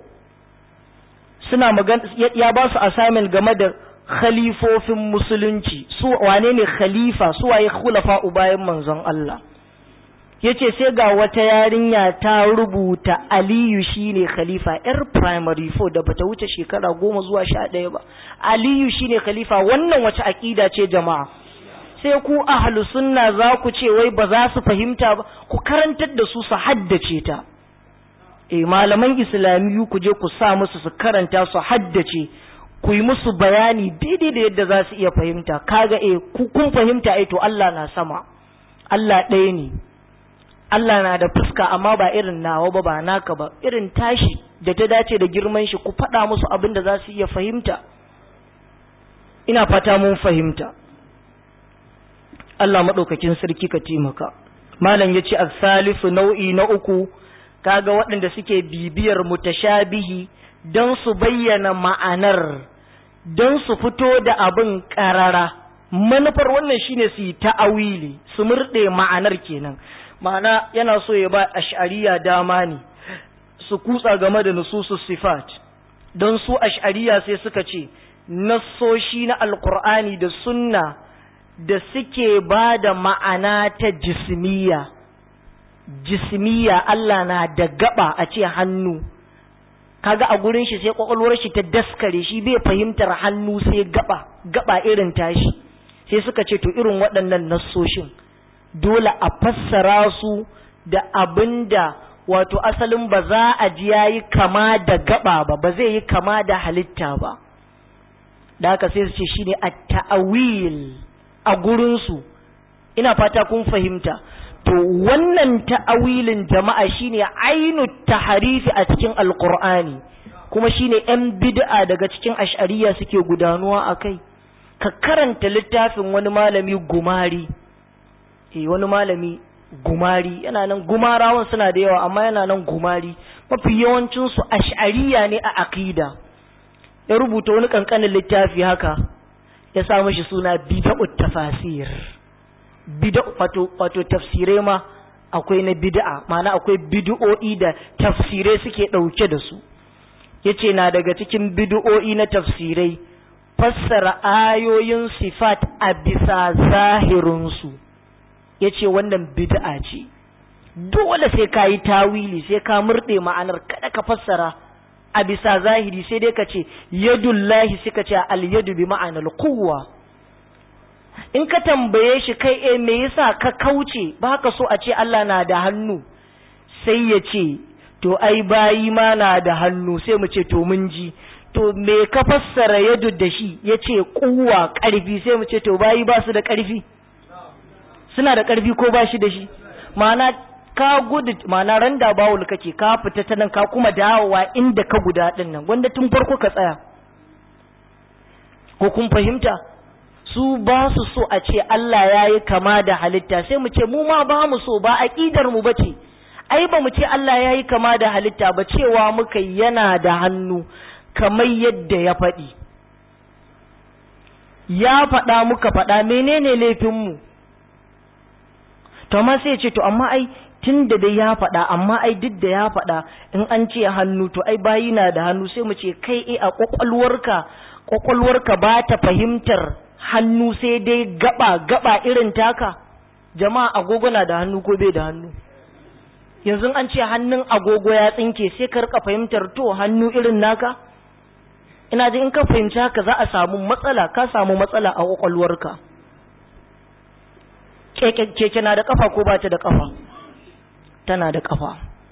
suna magana ya ba su assignment game da khalifofin musulunci su wane ne khalifa su waye khulafa bayan manzon Allah yace sai ga wata yarinya ta rubuta Aliyu shine khalifa yar primary 4 da bata wuce shekara goma zuwa sha ɗaya ba Aliyu shine khalifa wannan wace akida ce jama'a sai ku ahlu sunna za ku ce wai ba za su fahimta ba ku karantar da su su haddace ta eh malaman islamiyu ku je ku sa musu su karanta su haddace ku yi musu bayani daidai da yadda za su iya fahimta kaga eh ku kun fahimta eh to Allah na sama Allah ɗaya ne Allah na da fuska amma ba irin nawa ba ba naka ba irin tashi da ta dace da girman shi ku faɗa musu abin da za su iya fahimta ina fata mun fahimta Allah maɗaukakin sarki ka taimaka malam ya ce salifu nau'i na uku kaga waɗanda suke bibiyar mutashabihi don su bayyana ma'anar don su fito da abin ƙarara manufar wannan shine su yi ta'awili su murɗe ma'anar kenan ma'ana yana so ya ba ash'ariya dama ne su kutsa game da nususus sifat don su ash'ariya sai suka ce nassoshi na alkur'ani da sunna da suke ba da ma'ana ta jismiya jismiya Allah na da gaba a ce hannu kaga a gurin shi sai kwakwalwar shi ta daskare shi bai fahimtar hannu sai gaba gaba irin tashi sai suka ce to irin waɗannan nassoshin dole a fassara su da abinda wato asalin ba za a ji yayi kama da gaba ba ba zai yi kama da halitta ba da haka sai su ce shine at-ta'wil a gurin su ina fata kun fahimta to wannan ta'awilin jama'a shine ainu taharifi a cikin alqur'ani kuma shine yan bid'a daga cikin ash'ariya suke gudanuwa akai ka karanta littafin wani malami gumari eh wani malami gumari yana nan gumarawan suna da yawa amma yana nan gumari mafi yawancin su ash'ariya ne a aqida ya rubuta wani kankanin littafi haka ya sa mashi suna bid'ut tafasir bid'a wato wato tafsirai ma akwai na bid'a ma'ana akwai bid'o'i da tafsirai suke dauke da su yace na daga cikin bid'o'i na tafsirai fassara ayoyin sifat a bisa zahirin su yace wannan bid'a ce dole sai ka yi tawili sai ka murde ma'anar kada ka fassara a bisa zahiri sai dai ka ce yadullahi suka ce al-yadu bi ma'anar quwwa in ka tambaye shi kai eh me yasa ka kauce ba ka so a ce Allah na da hannu sai ya ce to ai bayi ma na da hannu sai mu ce to mun ji to me ka fassara yadu da shi ya ce kuwa ƙarfi sai mu ce to bayi ba su da ƙarfi suna da ƙarfi ko ba shi da shi ma'ana ka gudu ma'ana randa bawul kake ka fita ta nan ka kuma dawowa inda ka guda ɗin nan wanda tun farko ka tsaya ko kun fahimta su ba su so a ce Allah ya yi kama da halitta sai mu ce mu ma ba mu so ba aƙidar mu bace ai ba mu ce Allah ya yi kama da halitta ba cewa muka yana da hannu kamar yadda ya faɗi ya faɗa muka faɗa menene laifinmu to amma sai ce to amma ai tun da dai ya faɗa amma ai duk da ya faɗa in an ce hannu to ai bayi na da hannu sai mu ce kai e a ƙwaƙwalwarka ƙwaƙwalwarka ba ta fahimtar hannu sai dai gaba gaba irin taka jama'a agogo na da hannu ko bai da hannu yanzu an ce hannun agogo ya tsinke sai ka rika fahimtar to hannu irin naka ina ji in ka fahimci haka za a samu matsala ka samu matsala a kwakwalwarka keke na da kafa ko ba ta da kafa tana da kafa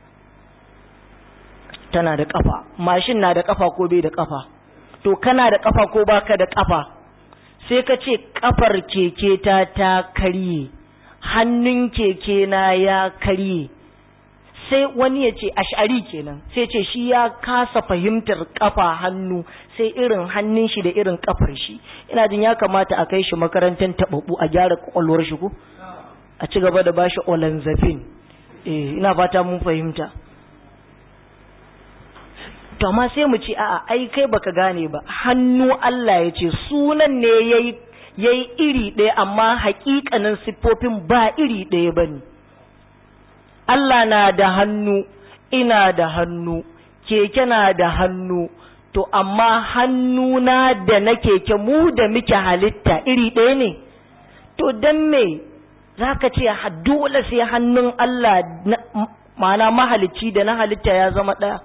tana da kafa mashin na da kafa ko bai da kafa to kana da kafa ko baka da kafa sai ka ce kafar keke ta ta karye hannun keke na ya karye sai wani ya ce ash'ari kenan sai ce shi ya kasa fahimtar kafa hannu sai irin hannun shi da irin kafar shi ina jin ya kamata a kai shi makarantar tababu a gyara kwakwalwar shi ko a ci gaba da bashi olanzafin eh ina fata mun fahimta to amma sai mu ce a'a ai kai baka gane ba hannu Allah ya ce sunan ne yayi yayi iri ɗaya amma haƙiƙanin siffofin ba iri ɗaya bane Allah na da hannu, ina da hannu, keke na da hannu, to amma hannuna da na keke mu da muke halitta iri ɗaya ne, to don me za ka ce dole sai hannun Allah ma'ana mahalicci da na halitta ya zama ɗaya.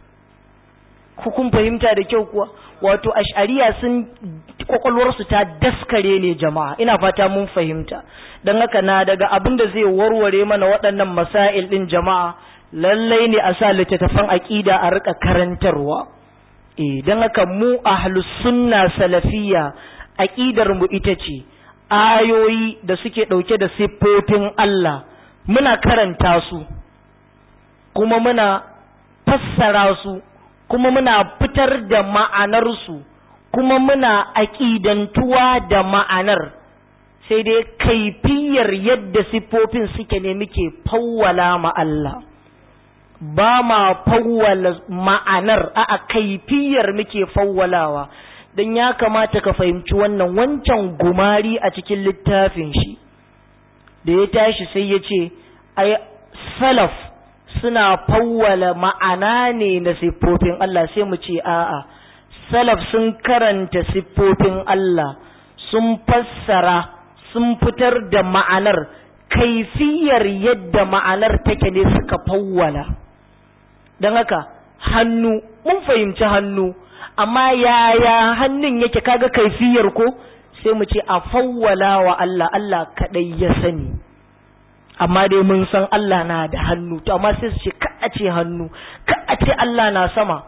kun fahimta da kyau kuwa wato ash'ariya sun kwakwalwarsu ta daskare ne jama'a ina fata mun fahimta don haka na daga abin da zai warware mana waɗannan masail ɗin jama'a lallai ne a sa littattafan aƙida a rika karantarwa eh don haka mu ahlus sunna salafiyya aƙidar mu ita ce ayoyi da suke ɗauke da siffofin Allah muna karanta su kuma muna fassara su kuma muna fitar da ma'anarsu kuma muna aƙidantuwa da ma'anar sai dai kaifiyar yadda siffofin suke ne muke fawwala ma Allah ba ma fawwala ma'anar a kaifiyar muke fawwalawa don ya kamata ka fahimci wannan wancan gumari a cikin littafin shi da ya tashi sai ya ce ai salaf suna fawwala ma'ana ne na siffofin Allah sai mu ce a'a salaf sun karanta siffofin Allah sun fassara sun fitar da ma'anar kaifiyar yadda ma'anar take ne suka fawwala don haka hannu mun fahimci hannu amma yaya hannun yake kaga kaifiyar ko sai mu ce a fawwala wa Allah Allah kadai ya sani amma dai mun san Allah na da hannu to amma sai su ce ka a ce hannu ka a ce Allah na sama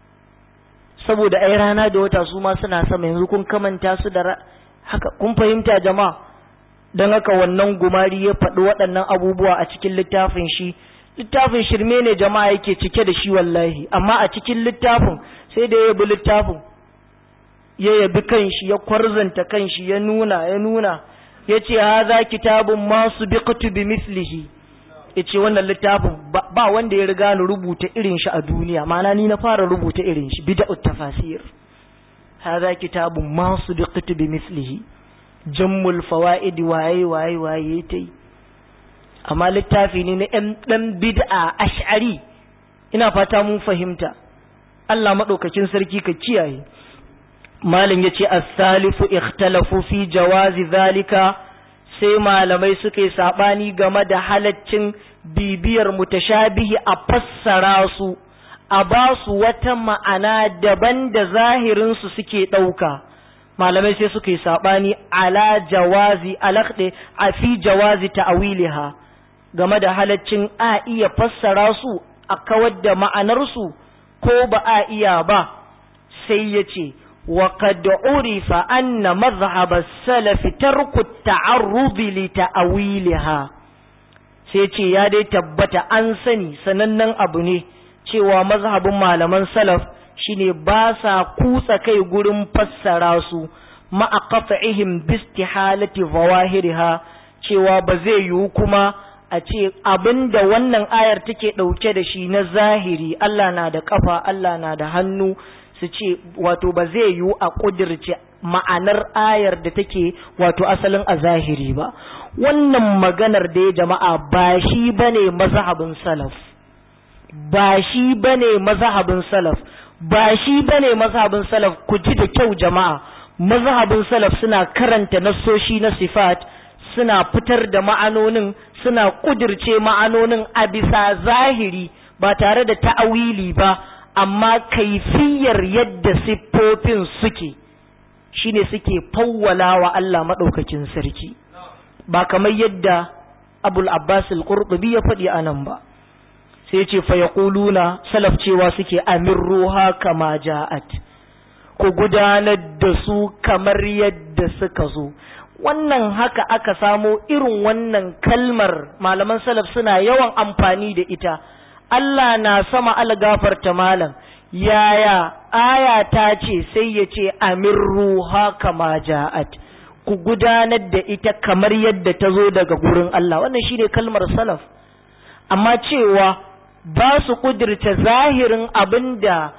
saboda ai rana da wata su ma suna sama yanzu kun kamanta su da haka kun fahimta jama'a don haka wannan gumari ya faɗi waɗannan abubuwa a cikin littafin shi littafin shirme ne jama'a yake cike da shi wallahi amma a cikin littafin sai da ya yabi littafin ya yabi kanshi ya kwarzanta kanshi ya nuna ya nuna ya ce haza kitabun masu biqtu bi mislihi ya ce wannan littafin ba wanda ya riga ni rubuta irin shi a duniya ma'ana ni na fara rubuta irin shi bida'ut tafasir haza kitabun masu biqtu bi mislihi jammul fawaidi waye waye waye ta yi amma littafi ne na ɗan bid'a ash'ari ina fata mun fahimta Allah maɗaukakin sarki ka kiyaye malam yace as-salifu ikhtalafu fi jawazi zalika sai malamai suka yi sabani game da halaccin bibiyar mutashabihi a fassara su a ba su wata ma'ana daban da zahirinsu suke ɗauka malamai sai suka yi saɓani ala jawazi alaƙɗe a fi jawazi ta'awiliha game da halaccin a iya fassara su a kawar da ma'anarsu ko ba a iya ba sai ya ce وقد عرف أن مذهب السلف ترك التعرض لتأويلها sai ce ya dai tabbata an sani sanannen abu ne cewa mazhabin malaman salaf shine ba sa kutsa kai gurin fassara su ma'a qat'ihim bistihalati zawahiriha cewa ba zai yiwu kuma a ce abinda wannan ayar take dauke da shi na zahiri Allah na da kafa Allah na da hannu su ce wato ba zai yiwu a ƙudirce ma'anar ayar da take wato asalin a zahiri ba wannan maganar da ya jama'a ba shi bane mazhabin salaf ba shi bane mazhabin salaf ba shi bane mazhabin salaf ku ji da kyau jama'a mazhabin salaf suna karanta nassoshi na sifat suna fitar da ma'anonin suna ƙudirce ma'anonin a bisa zahiri ba tare da ta'awili ba amma kaifiyar yadda siffofin suke shine suke fawwala wa Allah maɗaukakin sarki ba kamar yadda abul abbas al-qurtubi ya faɗi a nan ba sai ce fa yaquluna salaf cewa suke amir ruha kama ja'at ku gudanar da su kamar yadda suka zo wannan haka aka samo irin wannan kalmar malaman salaf suna yawan amfani da ita Allah na sama algafarta malam yaya aya ta ce sai ya ce amirruha kama ja'at ku gudanar da ita kamar yadda ta zo daga gurin Allah wannan shine kalmar salaf amma cewa ba su kudirce zahirin abinda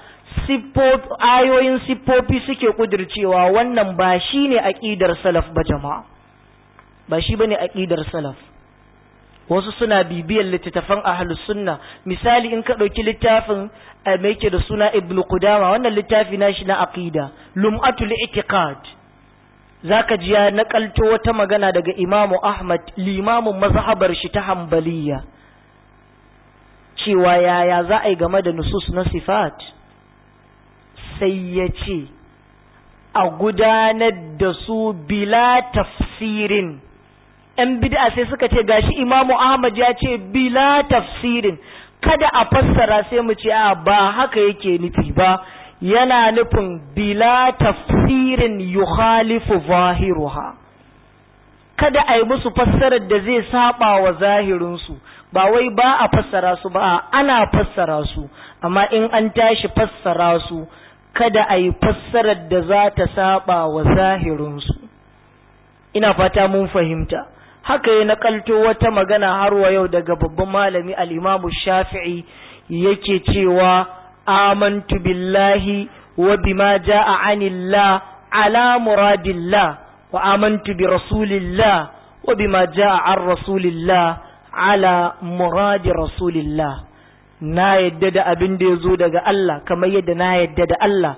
ayoyin siffofi suke kudircewa wannan ba shine aqidar salaf ba jama'a ba shi bane aqidar salaf wasu suna bibiyar littattafan ahlus sunna misali in ka ɗauki littafin mai yake da suna ibnu qudama wannan littafi na shi na aqida lum'atul i'tiqad zaka ji ya nakalto wata magana daga imamu ahmad limamin mazhabar shi ta hanbaliya cewa yaya za a yi game da nusus na sifat sai ya ce a gudanar da su bila tafsirin ‘yan bid'a sai suka ce gashi imamu Ahmad ya ce bila tafsirin kada a fassara sai mu ce a ba haka yake nufi ba yana nufin bila tafsirin yukhalifu zahiruha kada a yi musu fassarar da zai saba wa zahirinsu ba wai ba a fassara su ba ana fassara su amma in an tashi fassara su kada a yi fassarar da za ta saba wa zahirinsu ina fata mun fahimta haka ya nakalto wata magana har wa yau daga babban malami al-Imam Shafi'i yake cewa amantu billahi wa bima jaa anillah ala muradillah wa amantu bi rasulillah wa bima jaa an rasulillah ala muradi rasulillah na yadda da abin da ya zo daga Allah kamar yadda na yadda da Allah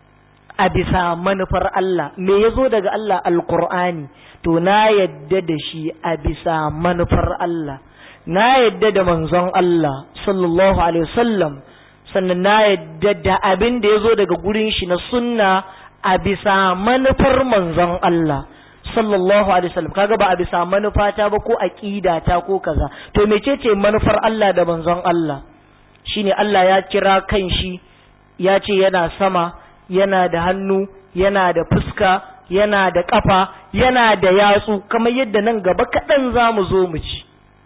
a bisa manufar Allah me ya zo daga Allah alkur'ani to na yadda da shi a bisa manufar Allah na yadda da manzon Allah sallallahu alaihi wasallam sannan na yadda da abin da ya zo daga gurin shi na sunna a bisa manufar manzon Allah sallallahu alaihi wasallam kaga ba a bisa manufata ba ko aqida ta ko kaza to mecece manufar Allah da manzon Allah shine Allah ya kira kanshi ya ce yana sama yana da hannu yana da fuska yana da ƙafa yana da yatsu kamar yadda nan gaba kaɗan za mu zo mu ci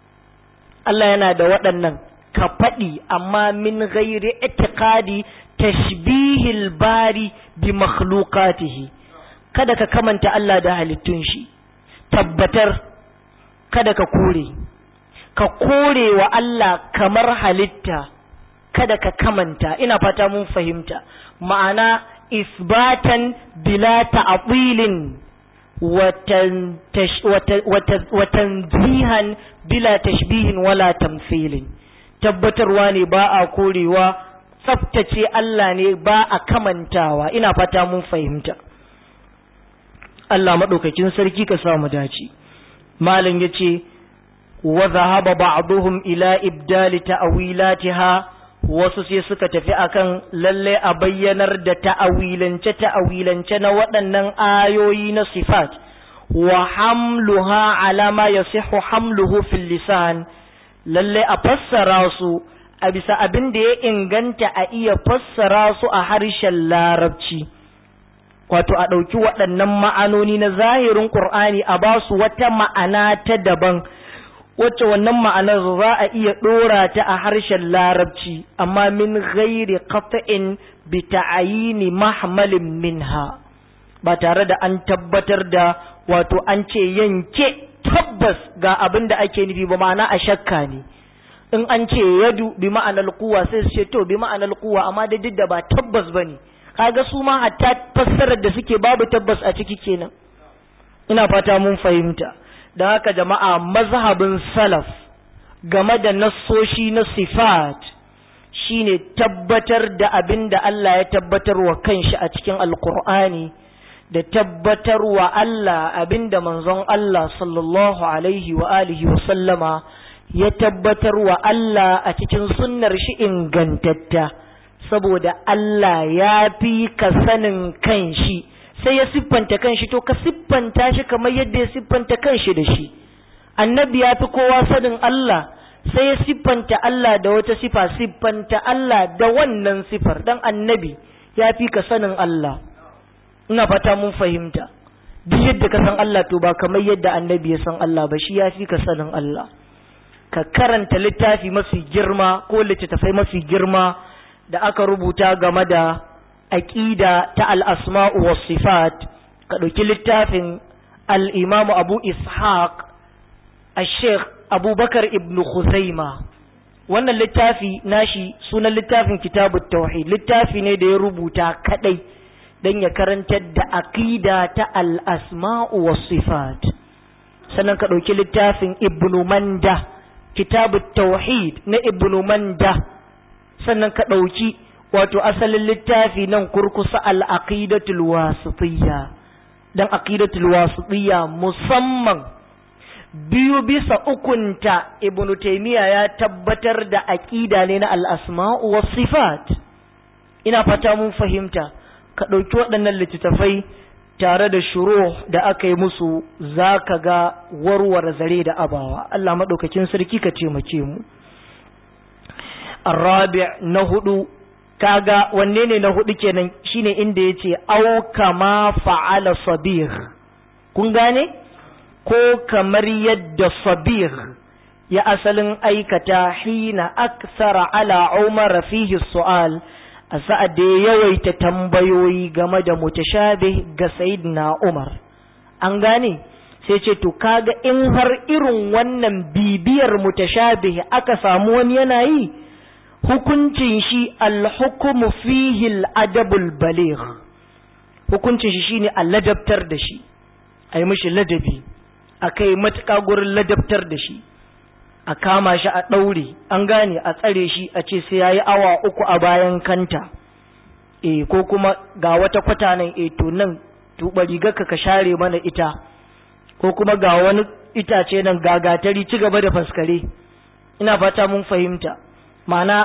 Allah yana da waɗannan ka faɗi amma min ghairi itiqadi tashbihil bari bi makhluqatihi kada ka kamanta Allah da halittun shi tabbatar kada ka kore ka kore wa Allah kamar halitta kada ka kamanta ina fata mun fahimta ma'ana isbatan bila ta'wilin wa tanzihan bila tashbihin wala tamthilin tabbatarwa ne ba a korewa tsaftace Allah ne ba a kamantawa ina fata mun fahimta Allah madaukakin sarki ka sa mu dace malam yace wa zahaba ba'dhum ila ibdali ta'wilatiha wasu sai suka tafi akan lalle a bayyanar da ta'awilance ta'awilance na waɗannan ayoyi na sifat wa hamluha ala ma yasihu hamluhu fil lisan lalle a fassara su a bisa abin da ya inganta a iya fassara su a harshen larabci wato a ɗauki waɗannan ma'anoni na zahirin ƙur'ani a ba su wata ma'ana ta daban wacce wannan ma'anar za a iya ɗora ta a harshen larabci amma min ghairi qat'in bi ta'ayini mahmalin minha ba tare da an tabbatar da wato an ce yanke tabbas ga abin da ake nufi ba ma'ana a shakka ne in an ce yadu bi ma'anar kuwa sai su ce to bi ma'anar kuwa amma da duk da ba tabbas bane kaga su ma hatta fassarar da suke babu tabbas a ciki kenan ina fata mun fahimta don haka jama'a mazhabin salaf game da nassoshi na sifat shine tabbatar da abin da Allah ya tabbatar wa kanshi a cikin alkur'ani da tabbatar wa Allah abin da manzon Allah sallallahu alaihi wa alihi wa sallama ya tabbatar wa Allah a cikin sunnar shi ingantatta saboda Allah ya fi ka sanin kanshi sai ya siffanta kanshi to ka siffanta shi kamar yadda ya siffanta kanshi da shi annabi ya fi kowa sanin Allah sai ya siffanta Allah da wata sifa siffanta Allah da wannan sifar dan annabi ya fi ka sanin Allah ina fata mun fahimta duk yadda ka san Allah to ba kamar yadda annabi ya san Allah ba shi ya fi ka sanin Allah ka karanta littafi mafi girma ko littattafai mafi girma da aka rubuta game da aƙida ta al'asma'u wa sifat ka ɗauki littafin al'imamu abu ishaq a sheikh abubakar ibn Khuzaima wannan littafi nashi sunan littafin kitabu tauhid littafi ne da ya rubuta kaɗai don ya karantar da aƙida ta al'asma'u wa sifat sannan ka ɗauki littafin ibn manda kitabu tauhid na ibn manda sannan ka ɗauki wato asalin littafi nan kurkusa al'aqidatul wasitiyya dan aqidatul wasitiyya musamman biyu bisa ukunta ibn taymiya ya tabbatar da aqida ne na al-asma'u was sifat ina fata mun fahimta ka ɗauki waɗannan littattafai tare da shuru da aka yi musu zaka ga warware zare da abawa Allah maɗaukakin sarki ka taimake mu الرابع نهدو kaga wanne ne na hudu kenan shine inda yace au kama fa'ala sabir kun gane ko kamar yadda sabir ya asalin aikata hina aksara ala umar fihi su'al a sa'ad da ya yawaita tambayoyi game da mutashabih ga sayyidina umar an gane sai ce to kaga in har irin wannan bibiyar mutashabih aka samu wani yana yi hukuncin shi alhukumu fihi al'adabul baligh hukuncin shi shine a ladabtar da shi a yi mishi ladabi a kai matuƙa gurin ladabtar da shi a kama shi a ɗaure an gane a tsare shi a ce sai ya yi awa uku a bayan kanta e ko kuma ga wata kwata nan e to nan tuɓa rigarka ka share mana ita ko kuma ga wani itace nan gagatari ci gaba da faskare ina fata mun fahimta ma'ana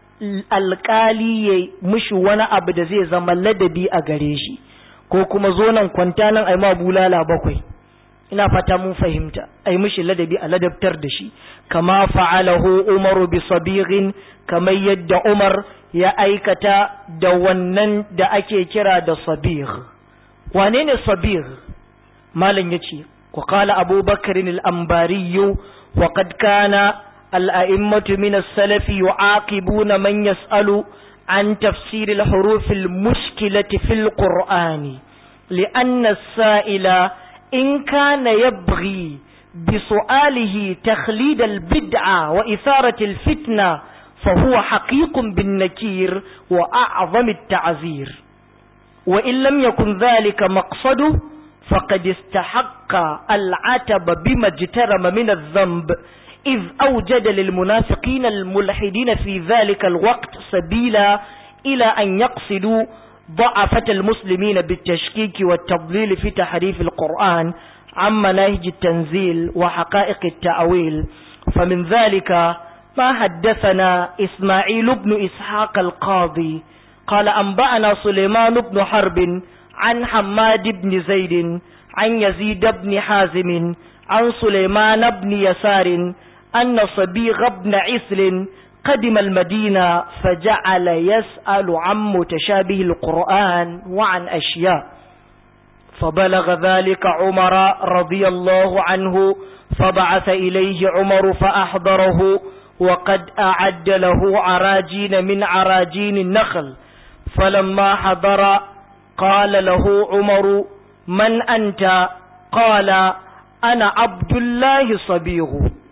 alkali ya mushi wani abu da zai zama ladabi a gare shi ko kuma zo nan kwanta nan ai ma bulala bakwai ina fata mun fahimta ai mushi ladabi a ladabtar da shi kama fa'alahu umaru bi sabirin kamar yadda umar ya aikata da wannan da ake kira da sabir wane ne sabir malam yace وقال أبو بكر الأنباري وقد كان الأئمة من السلف يعاقبون من يسأل عن تفسير الحروف المشكلة في القرآن لأن السائل إن كان يبغي بسؤاله تخليد البدعة وإثارة الفتنة فهو حقيق بالنكير وأعظم التعذير وإن لم يكن ذلك مقصده فقد استحق العتب بما اجترم من الذنب إذ أوجد للمنافقين الملحدين في ذلك الوقت سبيلا إلى أن يقصدوا ضعفة المسلمين بالتشكيك والتضليل في تحريف القرآن عن مناهج التنزيل وحقائق التأويل فمن ذلك ما حدثنا إسماعيل بن إسحاق القاضي قال أنبأنا سليمان بن حرب عن حماد بن زيد عن يزيد بن حازم عن سليمان بن يسار أن صبيغ بن عسل قدم المدينة فجعل يسأل عن متشابه القرآن وعن أشياء فبلغ ذلك عمر رضي الله عنه فبعث إليه عمر فأحضره وقد أعد له عراجين من عراجين النخل فلما حضر قال له عمر من أنت قال أنا عبد الله صبيغ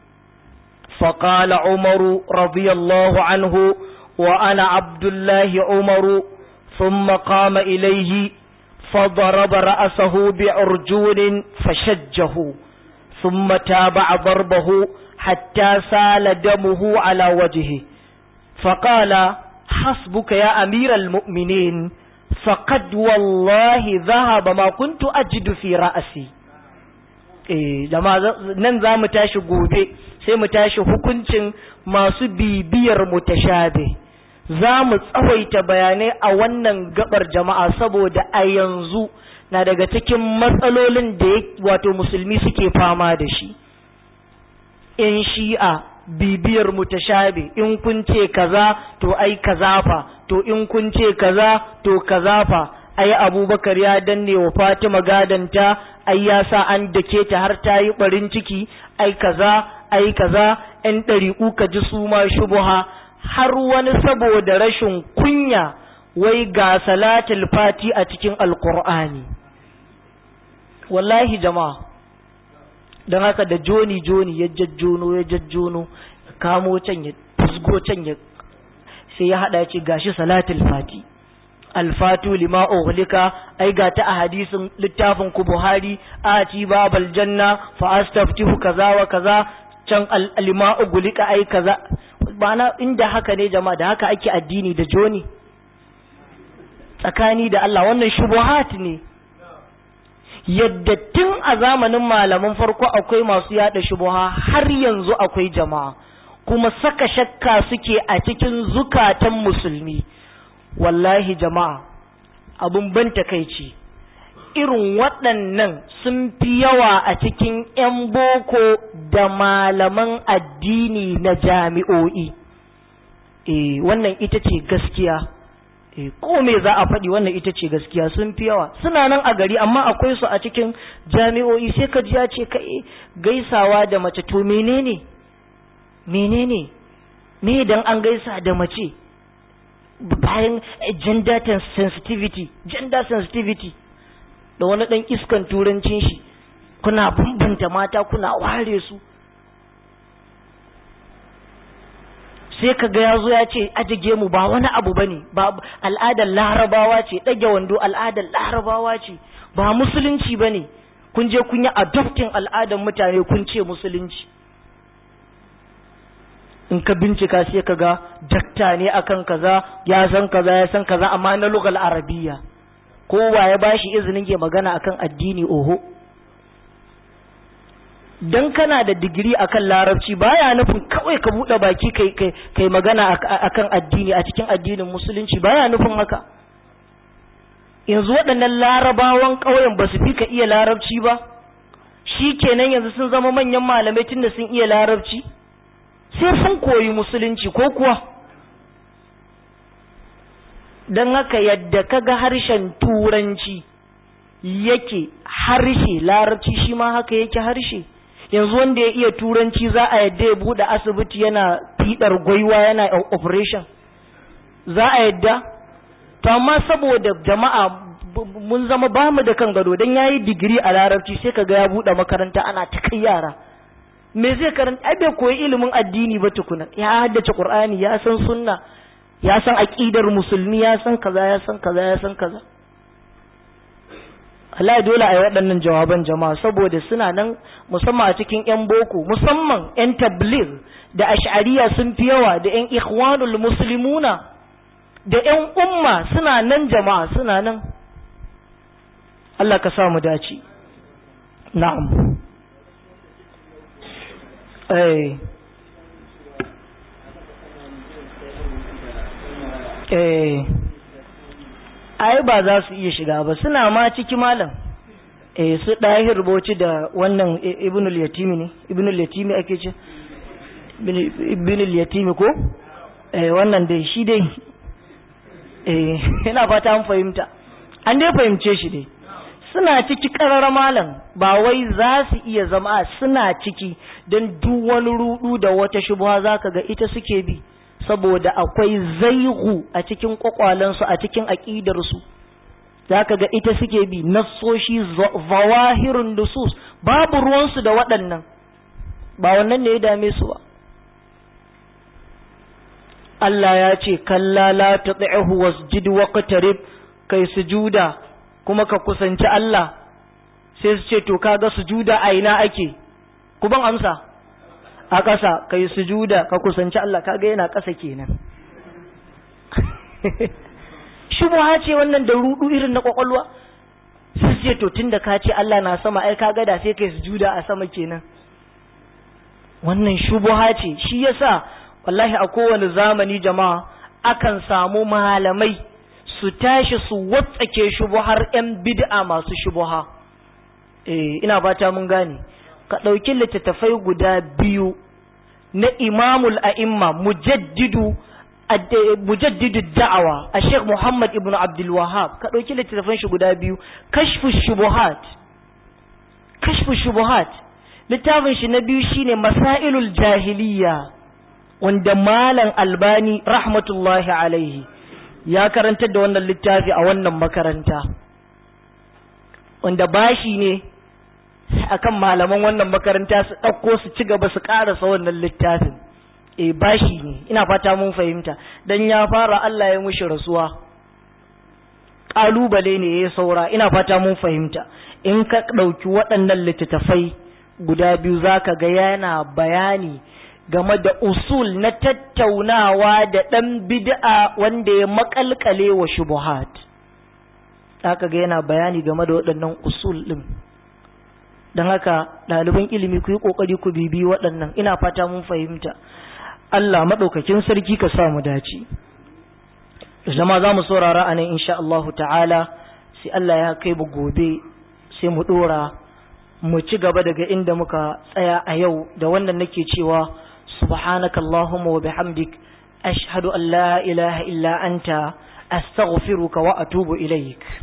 فقال عمر رضي الله عنه وأنا عبد الله عمر ثم قام إليه فضرب رأسه بعرجون فشجه ثم تابع ضربه حتى سال دمه على وجهه فقال حسبك يا أمير المؤمنين فقد والله ذهب ما كنت أجد في رأسي eh nan za mu tashi gobe sai mu tashi hukuncin masu bibiyar mutashabe za mu tsawaita bayanai a wannan gabar jama'a saboda a yanzu na daga cikin matsalolin da wato musulmi suke fama da shi in shi'a bibiyar mutashabe in kun ce kaza to ai kaza fa to in kun ce kaza to kaza fa ai abubakar ya danne wa fatima gadanta ai ya sa an dake ta har ta yi barin ciki ai kaza ai kaza yan ɗari'u ka ji su ma shubuha har wani saboda rashin kunya wai ga salatul fati a cikin alkur'ani wallahi jama'a don haka da joni joni ya jajjono ya jajjono kamo can ya fusgo can ya sai ya hada ce gashi salatul fati alfatu lima uhlika ai ga ta a hadisin littafin ku buhari ati babal janna fa astaftihu kaza wa kaza can lima uhlika ai kaza bana inda haka ne jama'a da haka ake addini da joni tsakani da Allah wannan shubuhat ne yadda tun a zamanin malaman farko akwai masu yada shubuha har yanzu akwai jama'a kuma saka shakka suke a cikin zukatan musulmi wallahi jama'a abun ban takaici irin waɗannan sun fi yawa a cikin 'yan boko da malaman addini na jami'o'i e wannan ita ce gaskiya e ko me za a faɗi wannan ita ce gaskiya sun fi yawa suna nan a gari amma akwai su a cikin jami'o'i sai ka ji ya ce kai gaisawa da mace to menene menene me dan an gaisa da mace bayan gender sensitivity gender sensitivity da wani dan iskan turancin shi kuna bambanta mata kuna ware su sai ka ga ya zo ya ce ajige mu ba wani abu bane ba al'adar larabawa ce ɗage wando al'adar larabawa ce ba musulunci bane kun je kun yi adoptin al'adar mutane kun ce musulunci in ka bincika sai ka ga dakta ne akan kaza ya san kaza ya san kaza amma na lugal arabiya kowa ya bashi izinin ya magana akan addini oho dan kana da digiri akan larabci baya nufin kawai ka bude baki kai kai kai magana akan addini a cikin addinin musulunci baya nufin haka yanzu waɗannan larabawan ƙauyen ba su fi ka iya larabci ba shi kenan yanzu sun zama manyan malamai tunda sun iya larabci sai sun koyi musulunci ko kuwa don haka yadda kaga harshen turanci yake harshe larabci shi ma haka yake harshe yanzu wanda ya iya turanci za a yadda ya bude asibiti yana fiɗar gwaiwa yana operation za a yadda to amma saboda jama'a mun zama ba mu da kan gado don ya yi digiri a larabci sai kaga ya buɗe makaranta ana ta kai yara me zai karanta ai bai koyi ilimin addini ba tukuna ya haddace qur'ani ya san sunna ya san aqidar musulmi ya san kaza ya san kaza ya san kaza Allah dole a yi waɗannan jawaban jama'a saboda suna nan musamman a cikin 'yan boko musamman 'yan tabligh da ash'ariya sun fi yawa da 'yan ikhwanul muslimuna da 'yan umma suna nan jama'a suna nan Allah ka sa mu dace na'am eh eh ai ba za su iya shiga ba suna ma ciki malam eh su ɗahir rubuci da wannan ibnul yatimi ne ibnul yatimi ake ce ibnul yatimi ko eh wannan dai shi dai eh ina fata an fahimta an dai fahimce shi dai suna ciki karar malam ba wai za su iya zama suna ciki don duk wani rudu da wata shubha zaka ga ita suke bi saboda akwai zaihu a cikin kwakwalensu a cikin aƙidarsu za ka ga ita suke bi nassoshi zawahirun nusus babu ruwansu da waɗannan ba wannan ne ya dame su ba Allah ya ce kalla la tuti'hu wasjud waqtarib kai sujuda kuma ka kusanci Allah sai su ce to kaga sujuda a ina ake ku ban amsa a ƙasa ka yi sujuda ka kusanci Allah kaga yana ƙasa kenan shubha ce wannan da rudu irin na kwakwalwa su ce to tunda ka ce Allah na sama ai kaga da sai kai sujuda a sama kenan wannan shubha ce shi yasa wallahi a kowane zamani jama'a akan samu malamai su tashi su watsake shubuhar yan bid'a masu shubuha eh ina fata mun gane ka ɗauki littattafai guda biyu na imamul a'imma mujaddidu mujaddidu da'awa a sheikh muhammad ibn abdul wahab ka ɗauki littattafan shi guda biyu kashfu shubuhat kashfu shubuhat littafin shi na biyu shine masailul jahiliya wanda malam albani rahmatullahi alaihi ya karantar da wannan littafi a wannan makaranta wanda bashi ne akan malaman wannan makaranta su ɗauko su ci gaba su ƙarasa wannan littafin e bashi ne ina fata mun fahimta dan ya fara Allah ya mushi rasuwa ƙalubale ne ya saura ina fata mun fahimta in ka ɗauki waɗannan littattafai guda biyu zaka ga yana bayani game da usul na tattaunawa da ɗan bid'a wanda ya makalkale wa shubuhat zaka ga yana bayani game da waɗannan usul ɗin don haka ɗaliban ilimi ku yi ƙoƙari ku bibi waɗannan ina fata mun fahimta Allah maɗaukakin sarki ka sa mu dace zama za mu saurara a nan insha Allahu ta'ala sai Allah ya kai mu gobe sai mu ɗora mu ci gaba daga inda muka tsaya a yau da wannan nake cewa subhanaka Allahumma wa bihamdik ashhadu an la ilaha illa anta astaghfiruka wa atubu ilaik